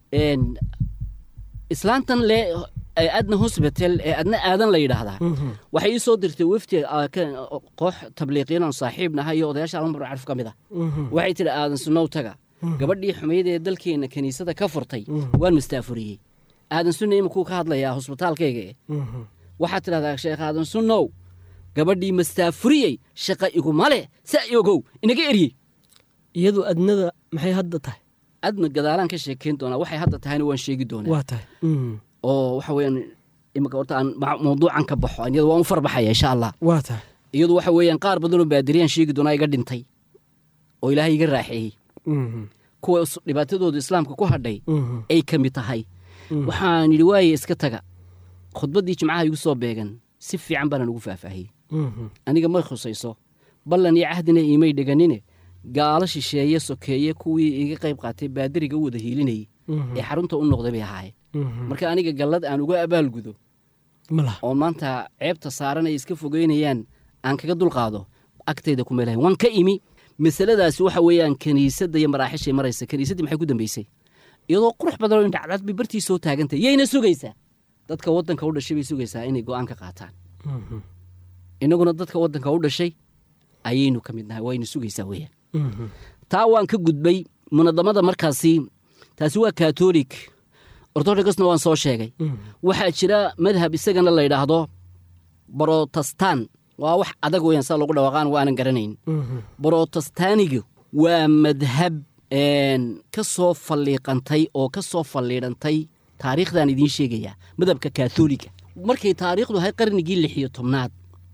islaantan le adna hosbital ee adna aadan la yidhaahdaa waxay ii soo dirtay wefti koox tabliiqiyan oon saaxiib nahay iyo odayaasha almar carf ka mid ah waxay tidhi aadan sunow taga gabadhii xumayd ee dalkeenna kiniisada ka furtay waan mastaafuriyey aadan sunna imakuu ka hadlayaa hosbitaalkayga e waxaad tidhahdaa sheekh aadan sunnow gabadhii mastaafuriyey shaqa iguma leh saa ogow inaga eryey iyadu adnada maxay hadda tahay adna gadaalaan ka sheekayn doonaa waxay hadda tahayna waan sheegi doonaa waa tahay oo waxa weeyaan imika horta aan mawduucan ka baxo iyadu waan u farbaxaya insha allah waa tahay iyadu waxa weeyaan qaar badanoo baadiriyaan sheegi doonaa iga dhintay oo ilaahay iga raaxeeyey kuwa dhibaatadooda islaamka ku hadhay ay ka mid tahay waxaan yidhi waaye iska taga khudbaddii jimcaha igu soo beegan si fiican baana ugu faahfaahiyey aniga may khusayso ballan iyo cahdina iimay dhiganine gaalo shisheeye sokeeye kuwii iga qayb qaatay baadiriga u wada hiilinayey ee xarunta u noqday bay ahaayeen marka aniga gallad aan uga abaalgudo oo maanta ceebta saaran ay iska fogeynayaan aan kaga dulqaado agtayda ku meelahayn waan ka imi masaladaasi waxa weeyaan kiniisadda iyo maraaxishay maraysa kiniisaddii maxay ku dambaysay iyadoo qurux badan oo indhacdad bay bartii soo taagantay yayna sugaysaa dadka waddanka u dhashay bay sugaysaa inay go'aan ka qaataan innaguna dadka waddanka u dhashay ayaynu ka mid nahay wayna sugaysaa weeyaan taa waan ka gudbay munadamada markaasi taasi waa katolik ortodokasna waan soo sheegay waxaa jira madhab isagana la yidhaahdo brotestan waa wax adag weeyaan saa lagu dhawaqaan waanan garanayn brotestanigu waa madhab ka soo falliiqantay oo ka soo falliidhantay taariikhdan idiin sheegayaa madhabka katholiga markay taariikhdu ahay qarnigii lix iyo tobnaad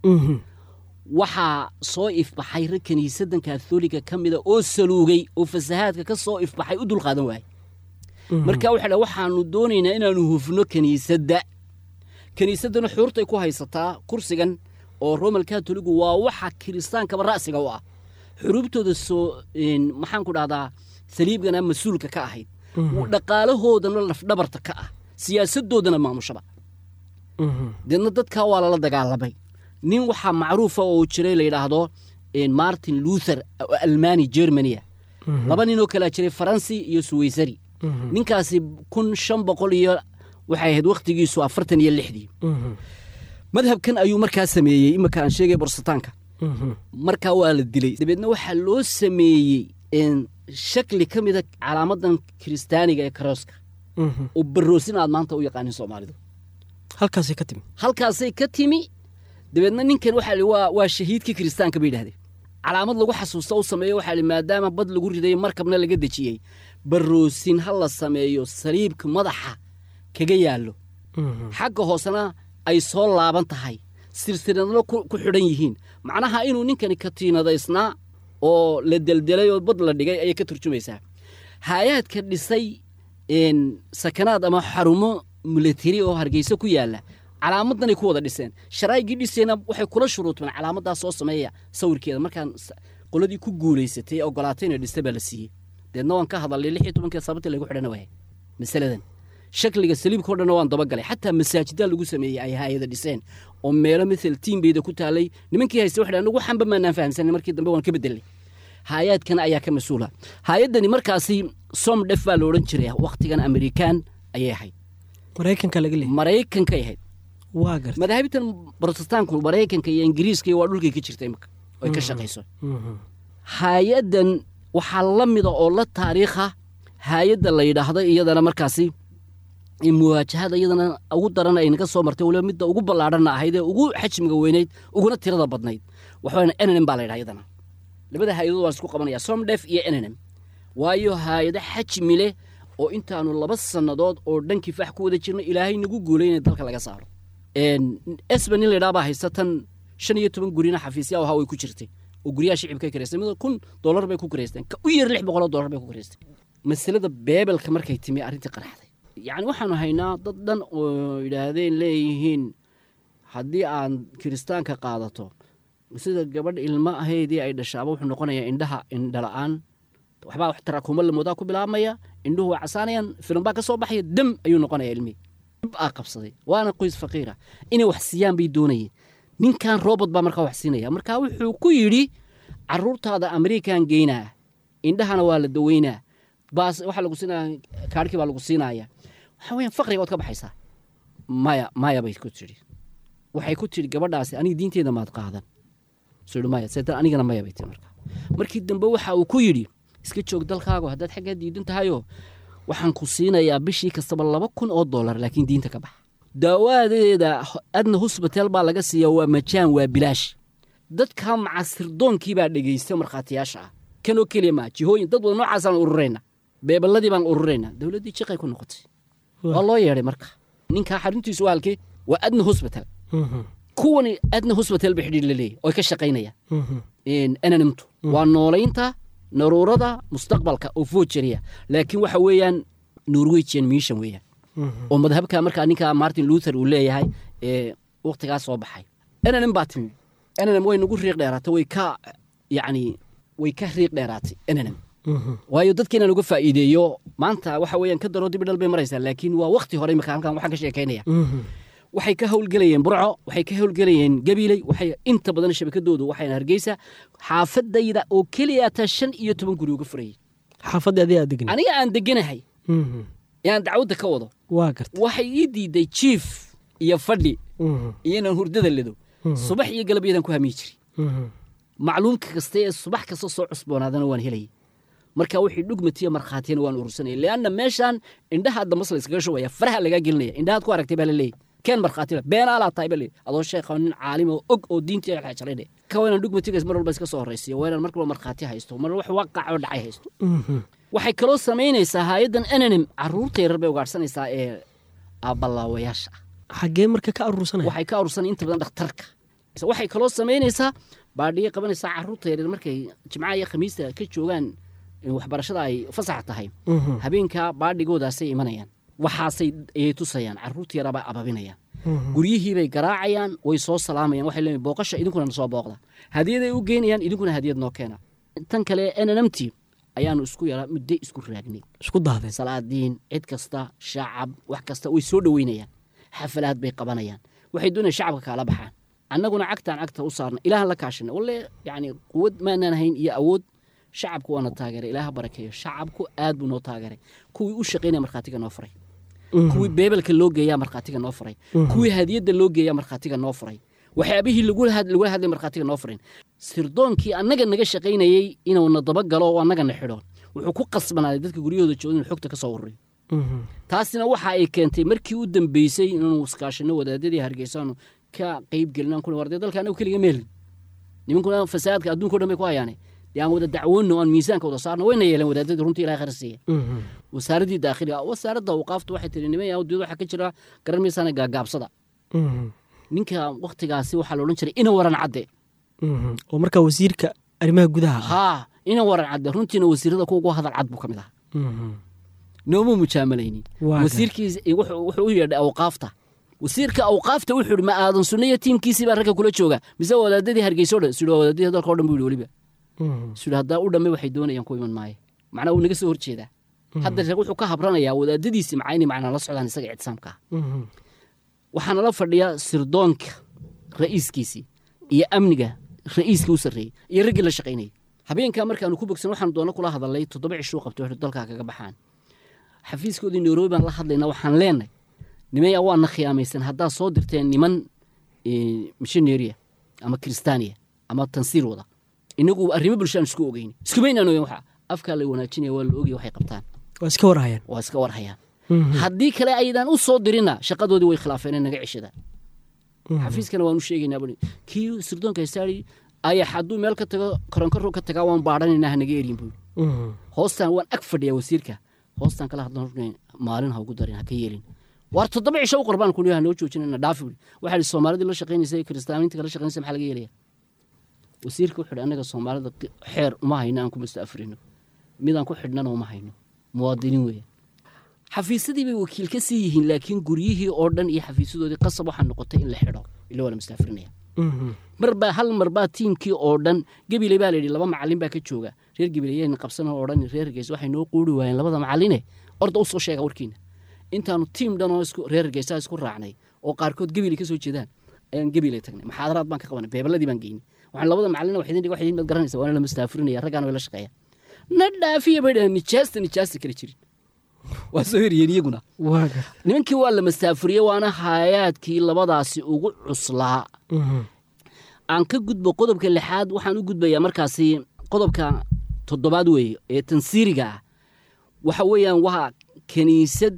waxaa soo ifbaxay rag kiniisaddan katholiga ka mida oo saluugay oo fasahaadka ka soo ifbaxay u dulqaadan waayey marka waxa dha waxaanu doonaynaa inaanu hufno kiniisadda kiniisaddana xuurtay ku haysataa kursigan oo romal katoligu waa waxa kiristaankaba ra'siga u ah xuruubtooda soo maxaan ku dhahdaa saliibgana mas-uulka ka ahayd dhaqaalahoodana lafdhabarta ka ah siyaasadoodana maamushaba deedna dadkaa waa lala dagaalamay nin waxaa macruufa oo jiray la yidhaahdo martin luther oo almani germania laba ninoo kalea jiray faransi iyo suweysari ninkaasi kun shan boqol iyo waxay ahayd wakhtigiisu afartan iyo lixdii madhabkan ayuu markaa sameeyey imika aan sheegay borsataanka markaa waa la dilay dabeedna waxaa loo sameeyey shakli ka mida calaamadan kiristaaniga ee karooska oo baroosin aad maanta u yaqaanin soomaalidu halkaasay ka timi halkaasay ka timi dabeedna ninkan waxaa li waa waa shahiidkii kiristaanka bay yidhahdeen calaamad lagu xasuusta u sameeyo waxaa li maadaama bad lagu riday markabna laga dejiyey baroosin ha la sameeyo saliibka madaxa kaga yaallo xagga hoosena ay soo laaban tahay silsiladna ku xidhan yihiin macnaha inuu ninkani katiinadaysnaa oo la deldelay oo bad la dhigay ayay ka turjumaysaa haayaadka dhisay sakanaad ama xarumo milatari oo hargeysa ku yaalla calaamadanay ku wada dhiseen sharaa'igii dhisayna waxay kula shuruutmeen calaamadaa soo sameeya sawirkeeda markaan qoladii ku guulaysatay ee ogolaatayna dhista baa la siiyey deedna waan ka hadalnay lix iyo tobankii sababtii lagu xidhana waaya masaladan shakliga saliibkao dhanna waan dabagalay xataa masaajidaa lagu sameeyey ay haayada dhiseen oo meelo mithal tiimbeyda ku taalay nimankii hayste waxay nagu xamba maanaan fahamsanin markii dambe waan ka bedelnay haayaadkana ayaa ka mas-uula haayaddani markaasi som dhef baa la odhan jiray wakhtigan amerikaan ayay ahayd maraykanka laga leeyay maraykankay ahayd waa garta madaahibitan brotestanku maraykanka iyo ingiriiska waa dhulkay ka jirta imika oy ka shaqayso haayaddan waxaa la mida oo la taariikha haayadda la yidhaahdo iyadana markaasi muwaajahada iyadana ugu daran ay naga soo martay waliba midda ugu ballaadhanna ahayd ee ugu xajmiga weynayd uguna tirada badnayd waxaana nmm baa la yidhaha iyadana labada haayadood waan isku qabanaya somdef iyo nmm waayo haayado xajmi leh oo intaanu laba sannadood oo dhan kifaax ku wada jirno ilaahay nagu guulay inay dalka laga saaro esba nin laydhaa baa haysta tan shan iyo toban gurina xafiisya ahaa way ku jirtay oo guryaha shicibka karaystay mid kun dollar bay ku karaysteen ka u yar lix boqoloo dollar bay ku karaysteen masalada beebelka markay timi arrintii qaraxday yacni waxaanu haynaa dad dhan oo yidhaahdeen leeyihiin haddii aan kiristaanka qaadato sida gabadh ilmo ahaydii ay dhashaaba wuxuu noqonayaa indhaha indhala-aan waxbaa wax tarakuuma lamoodaa ku bilaabmaya indhuhu waa casaanayaan filim baa ka soo baxaya dam ayuu noqonaya ilmihii dib aa qabsaday waana qoys faqiira inay wax siiyaan bay doonayeen ninkan robot baa markaa wax siinaya marka wuxuu ku yidhi caruurtaada amerikan geynaa indhahana waa la daweynaa baas waxaa lagu siinaya kaarhkii baa lagu siinaya waxaa weyaan faqriga ood ka baxaysaa maya maya bay ku tidhi waxay ku tidhi gabadhaasi aniga diinteeda maad qaadan suu yidhi maya seetan anigana maya bay tii marka markii dambe waxa uu ku yidhi iska joog dalkaago haddaad xaggaa diidan tahayoo waxaan ku siinayaa bishii kastaba laba kun oo dollar laakiin diinta ka bax daawadeeda adna hosbital baa laga siiya waa majaan waa bilaash dadka macasirdoonkii baa dhegaysta markhaatiyaasha ah kanoo keliya maa jihooyin dad wada noocaasaan ururayna beeballadii baan ururayna dowladdii jiqay ku noqotay waa loo yeedhay marka ninkaa xaruntiisu waa halkee waa adna hosbital kuwani adna hosbital ba xidhiir la leeyahy oy ka shaqaynayaan ananimtu waa noolaynta naruurada mustaqbalka oo foojariya laakiin waxa weeyaan norwegian mission weeyaan oo madhabka markaa ninka martin luther uu leeyahay ee waktigaas soo baxay nmm baa timi nmm way nagu riiq dheeraatay way ka yacni way ka riiq dheeraatay nmm waayo dadkeena laga faa'iideeyo maanta waxa weeyaan ka daroo dibi dhal bay maraysaa laakiin waa wakti hore imika halkan waxaan ka sheekaynaya waxay ka howlgelayeen burco waxay ka howlgelayeen gabiiley waxay inta badan shabakadoodu waxayna hargeysa xaafadayda oo keliya taa shan iyo toban guri uga furayay xaafadda adii aad degna aniga aan deganahay yaan dacwadda ka wado waa garta waxay ii diiday jiif iyo fadhi iyo inaan hurdada ledo subax iyo galabyadan ku hamiyi jiri macluumka kasta ee subax kasta soo cusboonaadana waan helayay marka wixii dhugmatiya markhaatiyana waan urursanaya leanna meeshaan indhaha damas la iskaga shubaya faraha lagaa gelinaya indhahaad ku aragtay baa la leeyahy keen markhaatila beenaalaa tahay baa leeyahy adoo sheekha nin caalim oo og oo diintii xajalayne ka waa inaan dhugmatigaas mar walba iska soo horraysiyo waa inaan mar walba markhaati haysto mar wax waqac oo dhacay haysto waxay kaloo samaynaysaa hay-addan enanim carruurta yarar bay ugaadhsanaysaa ee aabalaawayaasha ah xaggee marka ka aruursanaya waxay ka urursanay inta badan dhakhtarka waxay kaloo samaynaysaa baadhiye qabanaysaa carruurta yaryar markay jimcaha iyo khamiista ka joogaan waxbarashada ay fasax tahay habeenkaa baadhigoodaasay imanayaan waxaasay ayay tusayaan carruurta yaraabay ababinayaan guryihiibay garaacayaan way soo salaamayaan waxay leeyihin booqasha idinkuna na soo booqda hadiyaday u geynayaan idinkuna hadiyad noo keena tan kale nnmt ayaanu isku yaraa muddo isku raagnay isku dahdeen salaadiin cid kasta shacab wax kasta way soo dhoweynayaan xafalaad bay qabanayaan waxay doonayaan shacabka kaala baxaan annaguna cagtaan cagta u saarna ilaahan la kaashina walle yacni quwad maanaan hayn iyo awood shacabku waana taageeray ilaaha barakeeyo shacabku aad buu noo taageeray kuwii u shaqaynaya markhaatiga noo furay kuwii beebelka loo geeyaa markhaatiga noo furay kuwii hadiyadda loo geeyaa markhaatiga noo furay waxyaabihii lagula hadlay markhaatiga noo furin sirdoonkii annaga naga shaqaynayey inuuna dabagalo oo annagana xidho wuxuu ku qasbanaaday dadka guryahooda jooga inuu xogta ka soo ururiyo taasina waxa ay keentay markii u dambeysay inaanu iskaashino wadaadadii hargeysaanu ka qayb gelin kun warday dalka anagu keliga meelin nimankuna fasaadka adduunka o dhan bay ku hayaane dee aan wada dacwoonno aan miisaanka wada saarno wayna yeeleen wadaadadii runtii ilahay khayr siiya wasaaraddii daakhiliga wasaaradda awqaafta waxay tiri niman yahuudiyad waxaa ka jira garan maysaana gaagaabsada ninka waktigaasi waxaa la odhan jiray ina waran cadde oo markaa wasiirka arrimaha gudaha haa ina waran cadde runtiina wasiirada kuwa ugu hadal cad buu ka mid ahaa nooma mujaamalaynin wasiirkiis wuxuu u yeedhay awqaafta wasiirka awqaafta wuxuu yidhi ma aadan sunna iyo tiimkiisii baa ragga kula jooga mise wadaadadii hargeyso dhan sidhi wadaadadii dalka o dhan buu yidhi weliba sidhi haddaa u dhammay waxay doonayaan ku iman maayo macnaa wuu naga soo horjeedaa hadda rag wuxuu ka habranayaa wadaadadiisii macaa inay macnaa la socdaan isaga ictisaamka ah waxaana la fadhiyaa sirdoonka ra'iiskiisii iyo amniga ra'iiska u sarreeyey iyo raggii la shaqaynayay habeenkaa markaanu ku bogsan waxaanu doona kula hadalnay toddoba cishuu qabtay waxay dalkaa kaga baxaan xafiiskoodii nairobi baan la hadlayna waxaan leenahay nimaya waana khiyaamaysan haddaad soo dirteen niman missioneria ama kristaaniya ama tansiir wada inagu arrimo bulshaan isku ogeyni iskumaynaan ogeyn waxa afkaa la wanaajinaya waa la ogaya waxay qabtaan waa iska warhayaan waa iska warhayaan haddii kale aydan u soo dirina shaqadoodii way khilaafeen naga ceshada xafiiskana waan u sheegaynaa bui kii sirdoonka haystaari ayax hadduu meel ka tago koronkaro ka tagaa waan baadhanaynaa hanaga eryin buu hoostaan waan ag fadhiyaa wasiirka hoostaan kala hadlan maalin ha ugu darin ha ka yeelin waar toddoba cisho u qorbaan kuniyo ha noo joojinana dhaafi bui waxaa ihi soomaalidii la shaqaynaysa kiristaaniinta kala shaqaynaysa maxaa laga yeelaya wasiirka wuxuu ihi annaga soomaalida xeer uma hayno aan ku musta'afrino midaan ku xidhnana uma hayno muwaadiniin weeye xafiisyadii bay wakiil ka sii yihiin laakiin guryihii oo dhan iyo xafiisyadoodii qasab waxaa noqotay in la xidho ila waa la mustaafirinaya marbaa hal marbaa tiimkii oo dhan gebile baa layidhi laba macalin baa ka jooga reer gebileyayna qabsan oo odhan reer hargeysa waxay noo quuri waayeen labada macaline orda u soo sheega warkiina intaanu tiim dhan oo reer hargeysa isku raacnay oo qaarkood gebile ka soo jeedaan ayaan gebile tagnay maxaadaraad baan ka qabanay beebaladii baan geynay waxaan labada macalin wax idin dhig wax idin mad garanaysa waana la mastaafurinaya raggaana way la shaqeeya na dhaafiya bay dhahan nijaasta nijaasta kala jirin waa soo heriyeen iyaguna nimankii waa la mastaafuriyey waana haayaadkii labadaasi ugu cuslaa aan ka gudbo qodobka lixaad waxaan u gudbayaa markaasi qodobka toddobaad weeye ee tansiiriga ah waxa weeyaan waa kiniisad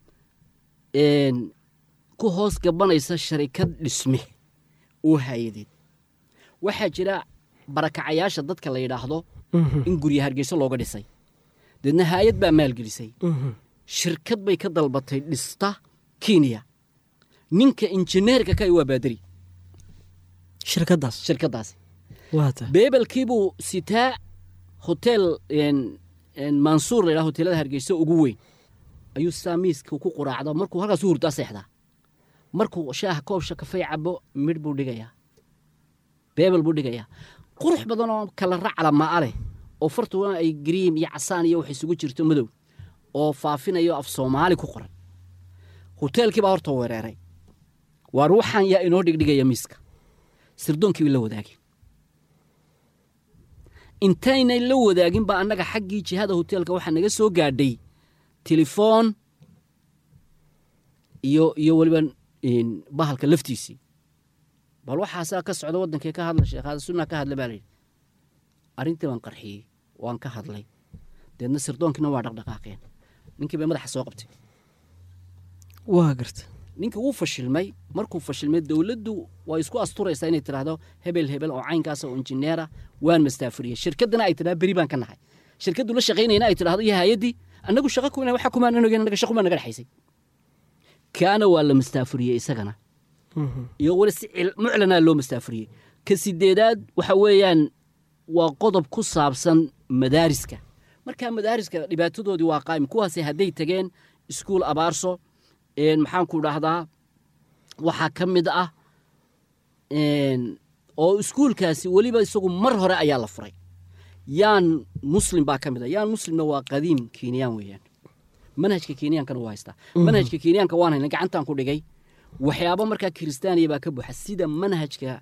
ku hoos gabanaysa sharikad dhisme oo haayadeed waxaa jira barakacayaasha dadka la yidhaahdo in gurya hargeyso looga dhisay deedna haayad baa maalgelisay shirkad bay ka dalbatay dhista kenya ninka injineerka ka waa baaderi shirkadaas shirkadaasi waata beebelkiibuu sitaa hotel mansuur la yidhaha hoteelada hargeysa ugu weyn ayuu sitaa miiska ku quraacda markuu halkaas u hurdaa seexdaa markuu shaaha koobsha kafay cabo midh buu dhigayaa beebel buu dhigayaa qurux badan oo kala racla ma'a leh oo fartuna ay gariim iyo casaan iyo wax isugu jirto madow oo faafinayo af soomaali ku qoran hoteelkii baa horta wereeray waar waxaan yaa inoo dhigdhigaya miiska sirdoonkii bay la wadaageen intaynay la wadaagin baa annaga xaggii jihada hoteelka waxaa naga soo gaadhay telefoon iyo iyo weliba bahalka laftiisii bal waxaasaa ka socda waddankee ka hadla sheekhaada sunnaa ka hadla baa layidhi arrintii baan qarxiyey waan ka hadlay deedna sirdoonkiina waa dhaqdhaqaaqeen ninkii bay madaxa soo qabtay waa garta ninkii wuu fashilmay markuu fashilmay dowladdu waa isku asturaysaa inay tidhaahdo hebel hebel oo caynkaasa oo injineera waan mastaafuriyey shirkaddana ay tidhahdo beri baan ka nahay shirkaddu la shaqaynayna ay tidhahdo iyo hay-addii annagu shaqa kuna waxa kumaan ogen annaga shaqu baa naga dhexaysay kaana waa la mastaafuriyey isagana iyo weli si muclanaa loo mastaafuriyey ka sideedaad waxa weeyaan waa qodob ku saabsan madaariska markaa madaariska dhibaatadoodii waa qaa'im kuwaasi hadday tageen iskuul abaarso maxaanku dhahdaa waxaa ka mid ah oo iskuulkaasi weliba isagu mar hore ayaa la furay yaan muslim baa ka mid a yaan muslimna waa qadiim kenyaan weeyaan manhajka kenyaankana waa haystaa manhajka kenyaanka waan hayna gacantaan ku dhigay waxyaabo markaa kiristaaniya baa ka buuxa sida manhajka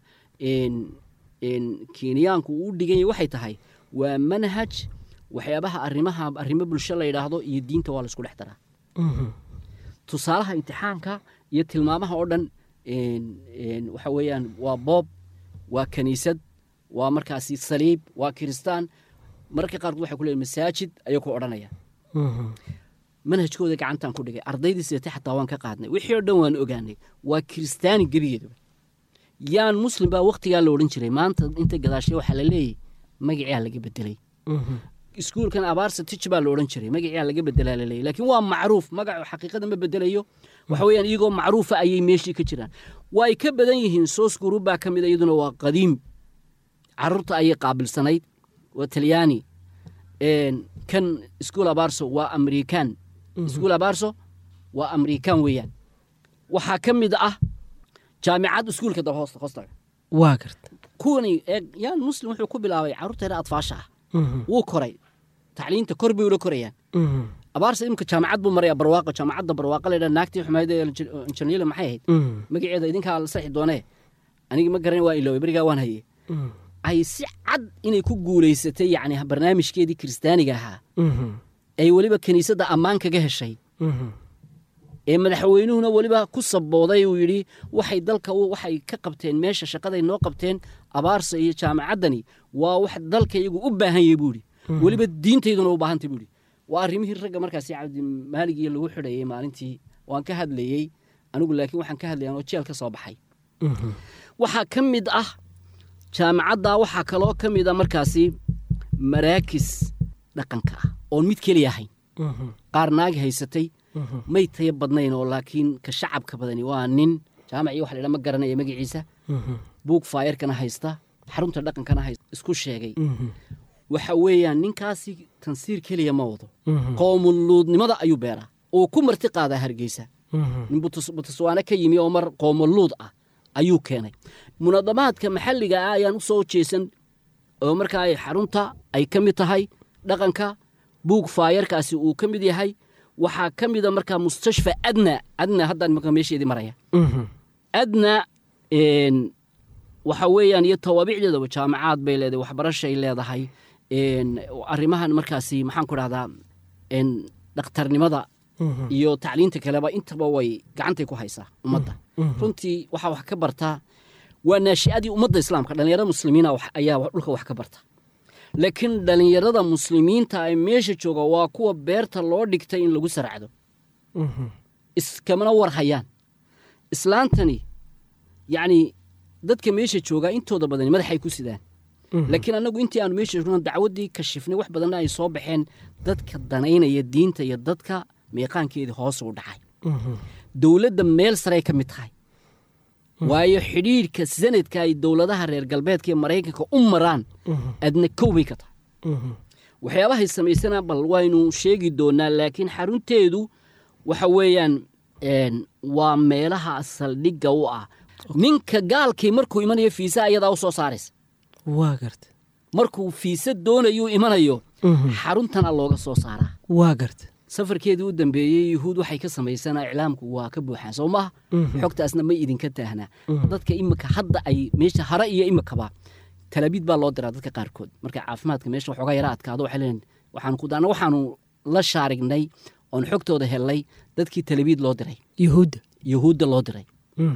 kenyaanku uu dhiganya waxay tahay waa manhaj waxyaabaha arrimaha arrimo bulsho la yidhaahdo iyo diinta waa la isku dhex daraa tusaalaha imtixaanka iyo tilmaamaha oo dhan waxa weeyaan waa boob waa kaniisad waa markaasi saliib waa kiristaan mararka qaarkood waxay ku leeyihin masaajid ayay ku odhanaya manhajkooda gacantaan ku dhigay ardaydii seete xataa waan ka qaadnay wixii oo dhan waan ogaanay waa kiristaani gebigeedaba yaan muslim baa wakhtigaa la odhan jiray maanta inta gadaashay waxaa la leeyahy magaciaa laga bedelay iskuulkan abaarsa tij baa la odhan jiray magaciaa laga bedelaa la leeyay laakiin waa macruuf magacu xaqiiqada ma bedelayo waxa weeyaan iyagoo macruufa ayay meeshii ka jiraan waa ay ka badan yihiin soos gurub baa ka mid a iyaduna waa qadiim carruurta ayay qaabilsanayd waa talyaani kan iskuul abaarso waa amerikan iskuul abaarso waa amerikan weeyaan waxaa ka mid ah jaamicad iskuulka daba hoosta hoostaga waa garta kuwani eeg yaan muslim wuxuu ku bilaabay carruurta yara adfaasha ah wuu koray tacliinta kor bay ula korayaan abaarsa imika jaamacad buu maraya barwaaqo jaamacadda barwaaqo la yidhaha naagtii xumayd ee injineerle maxay ahayd magaceeda idinkaa la saxi doonee anigi ma garan waa iloway berigaa waan haye ay si cad inay ku guulaysatay yacni barnaamijkeedii kiristaaniga ahaa ay weliba kiniisadda ammaan kaga heshay ee madaxweynuhuna weliba ku sabooday uu yidhi waxay dalka waxay ka qabteen meesha shaqaday noo qabteen abaarsa iyo jaamacaddani waa wax dalka iyagu u baahan yahay buu yidhi weliba diintayduna u baahantay buu yidhi waa arrimihii ragga markaasi cabdimaaligii lagu xidhayay maalintii waan ka hadlayey anigu laakiin waxaan ka hadlaya anoo jeel ka soo baxay waxaa ka mid ah jaamacadda waxaa kaloo ka mid a markaasi maraakis dhaqanka ah oon mid keliya ahayn qaar naagi haysatay may taya badnayn oo laakiin ka shacabka badani waa nin jaamacii waxa laydhaa ma garanaya magaciisa buug faayarkana haysta xarunta dhaqankana haysta isku sheegay waxa weeyaan ninkaasi tansiir keliya ma wado qoomuluudnimada ayuu beeraa uu ku marti qaadaa hargeysa nin butuswaane ka yimi oo mar qoomuluud ah ayuu keenay munadamaadka maxalliga ah ayaan u soo jeesan oo markaa ay xarunta ay ka mid tahay dhaqanka buug faayarkaasi uu ka mid yahay waxaa ka mida markaa mustashfa adna adna haddaan markaa meesheedii maraya adna een, waxa weeyaan iyo tawaabicdeedaba jaamacaad bay leedahay waxbarashay leedahay een, arrimahan markaasi maxaan ku dhahdaa een, dhakhtarnimada iyo tacliinta kaleba intaba way gacantay ku haysaa ummadda runtii waxaa wax ka bartaa waa naashi'adii ummadda islaamka dhallinyarada muslimiina wax- ayaa wa- dhulka wax ka barta laakiin dhallinyarada muslimiinta ay meesha jooga waa kuwa beerta loo dhigtay in lagu saracdo iskamana war hayaan islaantani yacni dadka meesha joogaa intooda badani madaxay ku sidaan laakiin annagu intii aanu meesha joogno dacwaddii kashifnay wax badanna ay soo baxeen dadka danaynaya diinta iyo dadka meeqaankeedii hoos u dhacay dowladda meel sarey ka mid tahay waayo xidhiidhka sanadka ay dowladaha reer galbeedka iyo maraykanka u maraan adna kow bay ka tahay waxyaabahay samaysana bal waynu sheegi doonaa laakiin xarunteedu waxa weeyaan een, waa meelaha saldhigga u ah ninka gaalkii markuu imanayo fiisa ayadaa u soo saaraysa waa garta markuu fiisa doonayuu imanayo xaruntana looga soo saaraa waa garta safarkeedii u dambeeyey yuhuud waxay ka samaysanaa iclaamku waa ka buuxaan soo maha xogtaasna ma idinka taahnaa dadka imika hadda ay meesha hare iyo imikaba talabiid baa loo diraa dadka qaarkood marka caafimaadka meesha waxoogaa yara adkaado waxay leeyihin waxaanu ku daana waxaanu la shaarignay oon xogtooda helnay dadkii talabiid loo diray yuhuudda yuhuudda loo diray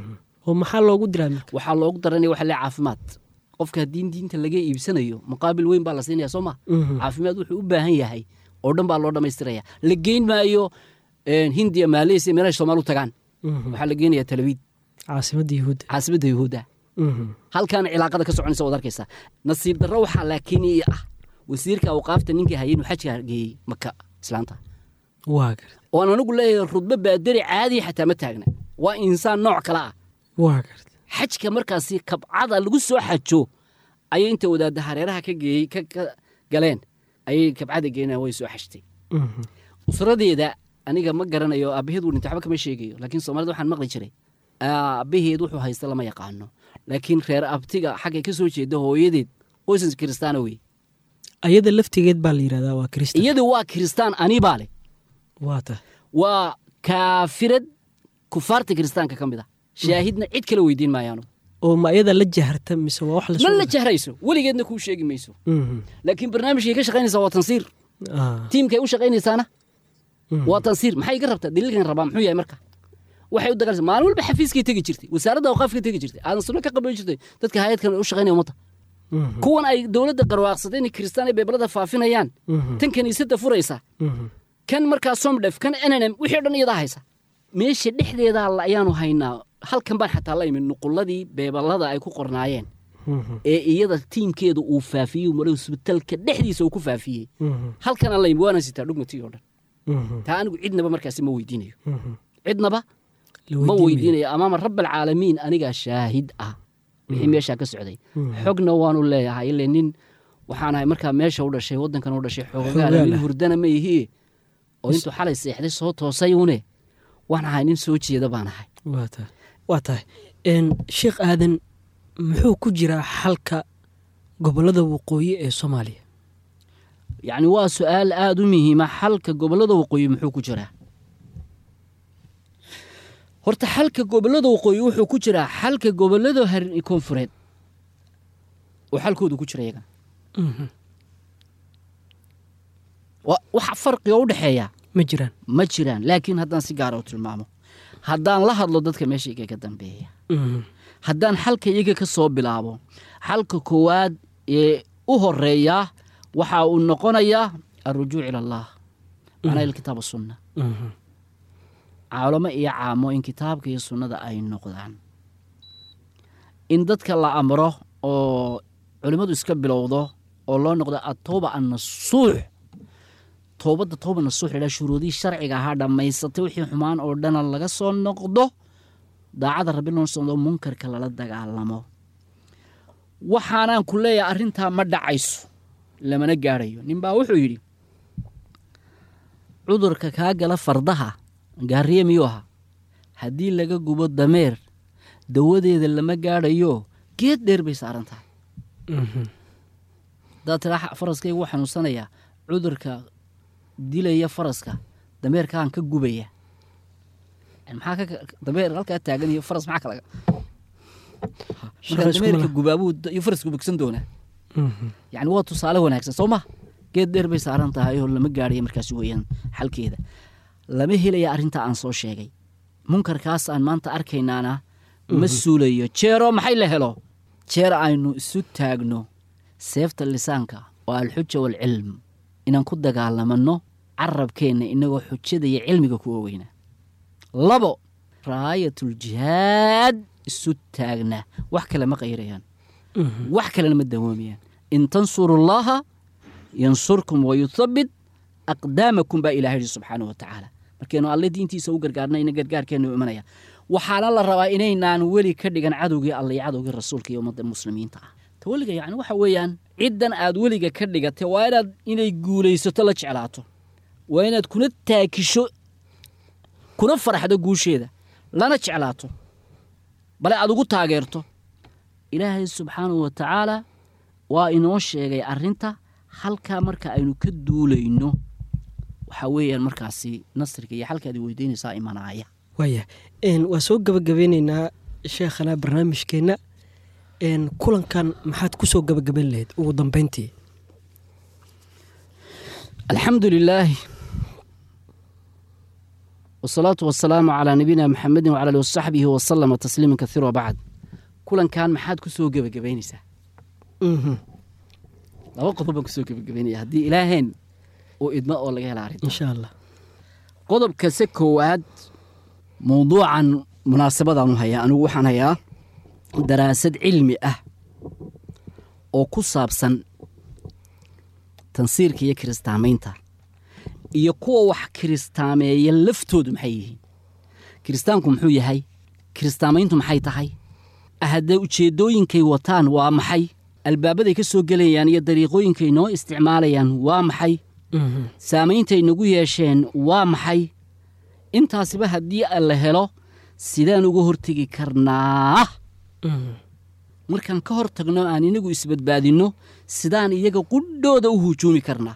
oo maxaa loogu diraa marka waxaa loogu daranaya waxa le caafimaad qofka haddii diinta laga iibsanayo muqaabil weyn baa la siinaya soo ma caafimaad wuxuu u baahan yahay oo dhan baa loo dhammaystiraya la geyn maayo een, hindiya maaleysiya meelahay soomaali u tagaan waxaa la geenaya talabiid caasimadda yuhuudda caasimadda yuhuudda halkaana cilaaqada ka soconaysa waad arkaysaa nasiib darro waxaa laakiin ii ah wasiirka awqaafta ninkii hayay inuu xajka geeyey maka islaanta waa garta oon anigu leeyahay rudbo baadari caadiya xataa ma taagna waa insaan nooc kale ah waa garta xajka markaasi kabcada lagu soo xajo ayay inta wadaadda hareeraha ka geeyey ka ka galeen ayay kabcada geenaan way soo xajtay usradeeda aniga ma garanayo aabbaheed uu dhintay waxba kama sheegayo laakiin soomaalida waxaan maqli jiray aabbaheed wuxuu haysta lama yaqaano laakiin reer abtiga xaggay ka soo jeeda hooyadeed qoysas kiristaana wey ayada laftigeed baa la yidhahdaa waa kristan iyadu waa kiristaan anibaa leh waa ta waa kaafirad kufaarta kiristaanka ka mid ah shaahidna cid kala weydiin maayaanu oo ma ayada la jaharta mise waa wax la ma la jahrayso weligeedna kuu sheegi mayso laakiin barnaamijkay ka shaqaynaysaa waa tansiir tiimkay u shaqaynaysaana waa tansiir maxay iga rabtaa daliilkan rabaa muxuu yahay marka waxay u dagaalaysaa maalin walba xafiiskay tegi jirtay wasaaradda awqaafkay tegi jirtay aadan sunno ka qaban jirtay dadka hay-adkan u shaqaynaya ummadda kuwan ay dowladda garwaaqsatay inay kiristaan ay beebalada faafinayaan tan kiniisadda furaysa kan markaa somdhef kan nnm wixii o dhan iyadaa haysa meesha dhexdeedaa la ayaanu haynaa halkan baan xataa la imin nuqulladii beebalada ay ku qornaayeen ee iyada tiimkeeda uu faafiyey mara isbitaalka dhexdiisa uu ku faafiyey halkan aan la imin waana sitaa dhugmatii oo dhan taa anigu cidnaba markaasi ma weydiinayo cidnaba ma weydiinayo amaama rabbalcaalamiin anigaa shaahid ah wixii meeshaa ka socday xogna waanu leeyahay ile nin waxaan ahay markaa meesha u dhashay waddankan u dhashay xoogaala Xoogaal mid ah. hurdana ma ihie oo intuu xalay seexday soo toosay une waan ahay nin soo jeeda baan ahay waa tahay waa tahay Een, sheekh aadan muxuu ku jiraa xalka gobollada waqooyi ee soomaaliya yacni waa su-aal aada u muhiima xalka gobollada waqooyi muxuu ku jiraa horta xalka gobollada waqooyi wuxuu ku jiraa xalka gobollada har- koonfureed oo xalkoodu ku jira iyaga Wa- waxa farqiga u dhexeeya ma jiraan ma jiraan laakiin haddaan si gaara u tilmaamo haddaan la hadlo dadka meesha iga ka dambeeya haddaan xalka iyaga ka soo bilaabo xalka koowaad ee u horeeya waxa uu noqonayaa alrujuuc ila allah macnaa ilkitaab sunna caalamo iyo caamo in kitaabka iyo sunnada ay noqdaan in dadka la amro oo culimmadu iska bilowdo oo loo noqdo atooba annasuux toobadda tooba nasuux la shuruudihii sharciga ahaa dhammaysatay wixii xumaan oo dhana laga soo noqdo daacada rabbi loo socdo munkarka lala dagaalamo waxaanaan ku leeyahay arrintaa ma dhacayso lamana gaadhayo ninbaa wuxuu yidhi cudurka kaa gala fardaha gaariye miyuu ahaa haddii laga gubo dameer dawadeeda lama gaadhayo geed dheer bay saaran tahay haddaad tiraa faraskayga wuu xanuunsanayaa cudurka dilaya faraska dameerkaan ka gubaya maxaa ka dameer halkaa taagan iyo faras maxaa kalaga markaa dameerka gubaabuu iyo farasku bogsan doonaa yacni waa tusaale wanaagsan soo ma geed dheer bay saaran tahay oo lama gaadhaya markaas weeyaan xalkeeda lama helaya arrintaa aan soo sheegay munkarkaas aan maanta arkaynaana ma suulayo jeero maxay la helo jeer aynu isu taagno seefta lisaanka oo alxuja waalcilm inaan ku dagaalamanno carabkeenna inagoo xujada iyo cilmiga ku ogeyna labo raayatuljihaad isu taagna wax kale ma qayrayaan wax kalena ma dawoomayaan in tansurullaaha yansurkum wayuthabbit aqdaamakum baa ilaha yidhi subxaana wa tacaala markaynu alle diintiisa u gargaarna ina gargaarkeennu imanaya waxaana la rabaa inaynaan weli ka dhigan cadowgii alle iyo cadowgii rasuulka iyo ummadda muslimiinta ah taweliga yacni waxa weeyaan ciddan aad weliga ka dhigatay waa inaad inay guulaysato la jeclaato waa inaad kuna taakisho kuna faraxdo guusheeda lana jeclaato bale aad ugu taageerto ilaahay subxaanahu wa tacaala waa inoo sheegay arrinta halkaa marka aynu ka duulayno waxaa weeyaan markaasi nasriga iyo xalkaad weydiinaysaa imanaaya waaya waa soo gabagabeyneynaa sheekhana barnaamijkeenna kulankan maxaad ku soo gabagaban lahayd ugu dambeyntii alxamdu lilaahi wasalaatu wasalaamu calaa nabiyina maxamedin wcala ali wasaxbihi wasalama tasliiman kaiira wabacd kulankan maxaad ku soo gebagabaynaysaa laba qodob baan kusoo gebagabaynaya haddii ilaaheen uu idmo oo laga hela arrinta insha allah qodobkase koowaad mawduucan munaasabadaanu hayaa anigu waxaan hayaa daraasad cilmi ah oo ku saabsan tansiirka iyo kiristaamaynta iyo kuwa wax kiristaameeya laftoodu maxay yihiin kiristaanku muxuu yahay kiristaamayntu maxay tahay haddee ujeeddooyinkay wataan waa maxay albaabaday ka soo gelayaan iyo dariiqooyinkay noo isticmaalayaan waa maxay saameyntay nagu yeesheen waa maxay intaasiba haddii la helo sidaan uga hortegi karnaa markaan ka hor tagno aan inagu isbadbaadinno sidaan iyaga qudhooda u hujuumi karnaa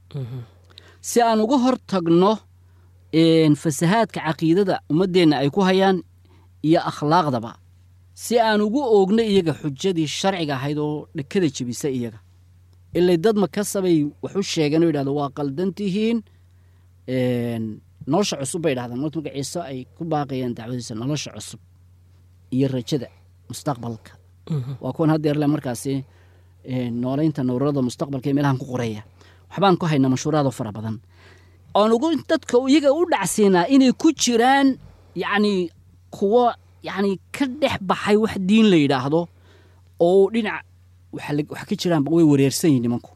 si aan uga hor tagno fasahaadka caqiidada ummaddeenna ay ku hayaan iyo akhlaaqdaba si aan ugu oogno iyaga xujadii sharciga ahayd oo dhakada jebisa iyaga ilay dad makasabay wax u sheegeen oo yidhahdo waa qaldan tihiin nolosha cusub bay dhahdaan marka marka ciise ay ku baaqayeen dacwadiisa nolosha cusub iyo rajada mustaqbalka waa kuwan haddeer le markaasi nooleynta nawrada mustaqbalka ee meelahan ku qoreeya waxbaan ku haynaa mashhuuraado fara badan oon ugu dadka iyaga u dhacsiinaa inay ku jiraan yacni kuwo yacni ka dhex baxay wax diin la yidhaahdo oo dhinac wax ka jiraanba way wareersan yihin nimanku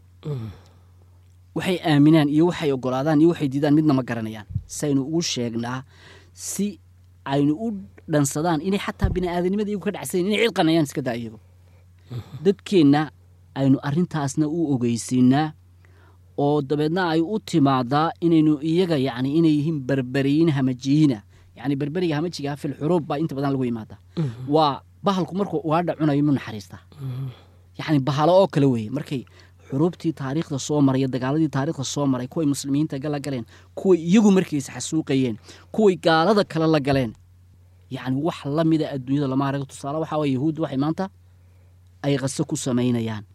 waxay aaminaan iyo waxay ogolaadaan iyo waxay diidaan midna ma garanayaan saynu ugu sheegnaa si aynu u dhansadaan inay xataa bini'aadanimada iyagu ka dhacsayn inay cidqanayaan iska daa iyagu dadkeenna aynu arrintaasna u ogeysiinaa oo dabeedna ay u timaadaa inaynu iyaga yacni inay yihiin berberiyiin hamajiyiina yacni berberiga hamajiga fil xuruub baa inta badan lagu yimaadaa waa bahalku markuu ugaadha cunayo mu naxariistaa yacni bahalo oo kale weeye markay xuruubtii taariikhda soo maray iyo dagaaladii taariikhda soo maray kuway muslimiinta la galeen kuway iyagu markiisa xasuuqayeen kuway gaalada kale la galeen yacni wax la mida adduunyada lama arago tusaale waxaa waye yahuudda waxay maanta ay qaso ku samaynayaan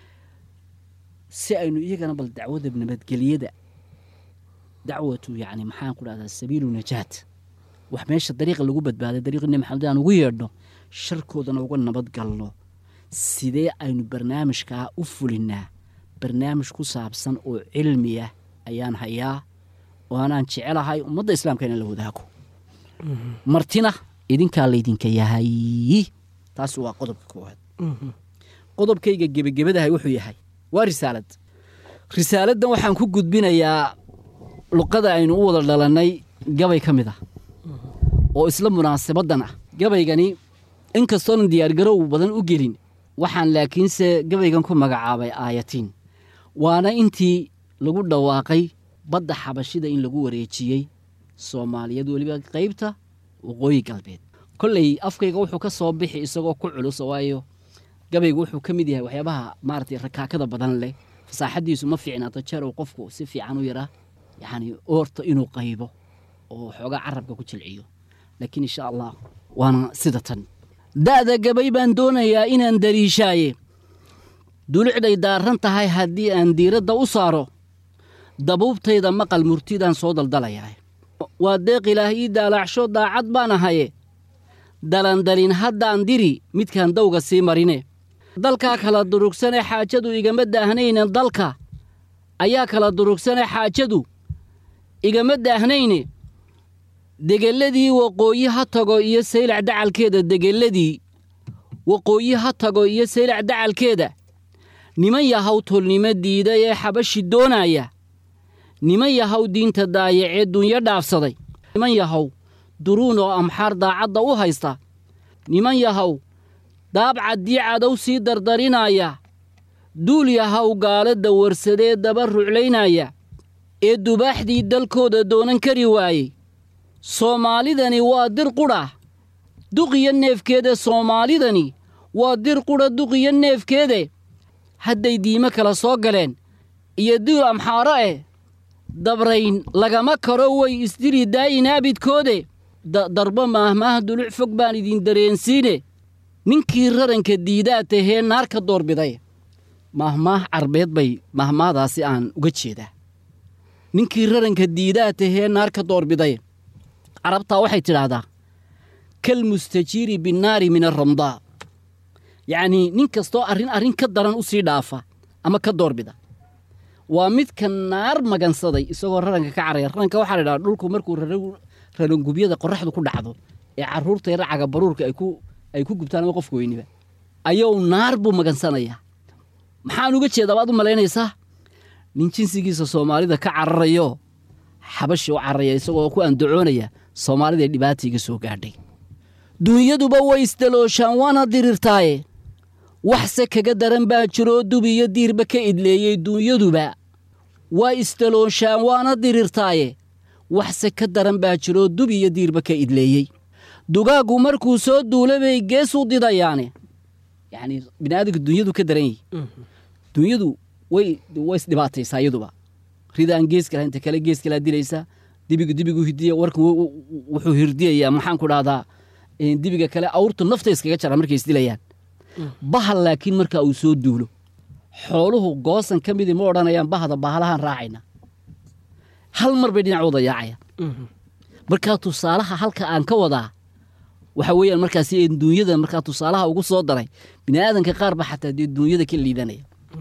si aynu iyagana bal dacwada nabadgeliyada dacwatu yacni maxaan ku dhahdaa sabiilu najaat wax meesha dariiqa lagu badbaaday dariiqi nebi maxamed aan ugu yeedhno sharkoodana uga nabad galno sidee aynu barnaamijkaa u fulinnaa barnaamij ku saabsan oo cilmi ah ayaan hayaa oo anaan jecelahay ummadda islaamka inaan la wadaago martina idinkaa laydinka yahay taas waa qodobka koowaad qodobkayga gebagebadahay wuxuu yahay waa risaalad risaaladdan waxaan ku gudbinayaa luqada aynu u wada dhalannay gabay ka mid ah oo isla munaasabaddan ah gabaygani inkastoonan diyaargarow badan u gelin waxaan laakiinse gabaygan ku magacaabay aayatiin waana intii lagu dhawaaqay badda xabashida in lagu wareejiyey soomaaliyeed weliba qaybta waqooyi galbeed kolley afkayga wuxuu ka soo bixi isagoo ku culus waayo gabaygu wuxuu ka mid yahay waxyaabaha maaragtay rakaakada badan leh fasaaxadiisu ma fiicnaato jeer uu qofku si fiican u yaraa yacni oorta inuu qaybo oo xoogaa carabka ku jilciyo laakiin insha allah waana sida tan da'da gabay baan doonayaa inaan daliishaaye dulucday daarran tahay haddii aan diiradda u saaro dabuubtayda maqal murtidaan soo daldalayaa waa deeq ilaah ii daalaacsho daacad baan ahaye dalandalin haddaan diri midkaan dawga sii marine dalkaa kala durugsane xaajadu igama daahnayne dalka ayaa kala durugsane xaajadu igama daahnayne degelladii waqooyi ha tago iyo saylac dacalkeeda degelladii waqooyi ha tago iyo saylac dacalkeeda niman yahaw tolnimo diiday ee xabashi doonaaya niman yahaw diinta daayacee dunyo dhaafsaday niman yahaw duruun oo amxaar daacadda u haysta niman yahaw daabcaddii cadow sii dardarinaaya duul yahaw gaalada warsadee daba ruclaynaya ee dubaaxdii dalkooda doonan kari waayey soomaalidani waa dir qudha duqiyo neefkeede soomaalidani waa dir qudha duqiyo neefkeede hadday diimo kala soo galeen iyo duul amxaaro eh dabrayn lagama karo way isdiri daayin aabidkoode darbo maahmaah duluc fog baan idin dareensiine ninkii raranka diidaa tahee naar ka doorbiday maahmaah carbeed bay maahmaahdaasi aan uga jeedaa ninkii raranka diidaa tahee naar ka doorbiday carabtaa waxay tidhaahdaa kal mustajiiri binnaari min aramdaa yacnii nin kastoo arrin arrin ka daran u sii dhaafa ama ka doorbida waa midka naar magansaday isagoo raranka ka caraya raranka waxaa la idhaha dhulku markuu rarangubyada qorraxdu ku dhacdo ee carruurta yar caga baruurka ay ku gubtaan ama qofka weyniba ayou naar buu magansanayaa maxaan uga jeedaa baad u malaynaysaa nin jinsigiisa soomaalida ka cararayo xabashi u cararaya isagoo ku andacoonaya soomaalida dhibaata iga soo gaadhay dunyaduba way isdalooshaan waana dirirtaaye waxse kaga daran baa jiroo dub iyo diirba ka idleeyey dunyaduba waa isdalooshaan waana dirirtaaye waxse ka daran baa jiroo dub iyo diirba ka idleeyey dugaaggu markuu soo duula bay gees u didayaane yacnii bini'aadamka dunyadu ka daran yihi dunyadu way way isdhibaataysaa iyaduba ridaan geeska laha inta kale geeska laa dilaysaa dibigu dibigu hidiya warkan wuxuu hirdiyayaa maxaan ku dhahdaa dibiga kale awrtu nafta iskaga jara markay isdilayaan bahal laakiin marka uu soo duulo xooluhu goosan ka midii ma odhanayaan bahda bahalahaan raacayna hal mar bay dhinacooda yaacayaan markaa tusaalaha halka aan ka wadaa waxa weeyaan markaasi duunyada markaa tusaalaha ugu soo daray bini'aadanka qaar ba xataa dee duunyada ka liidanaya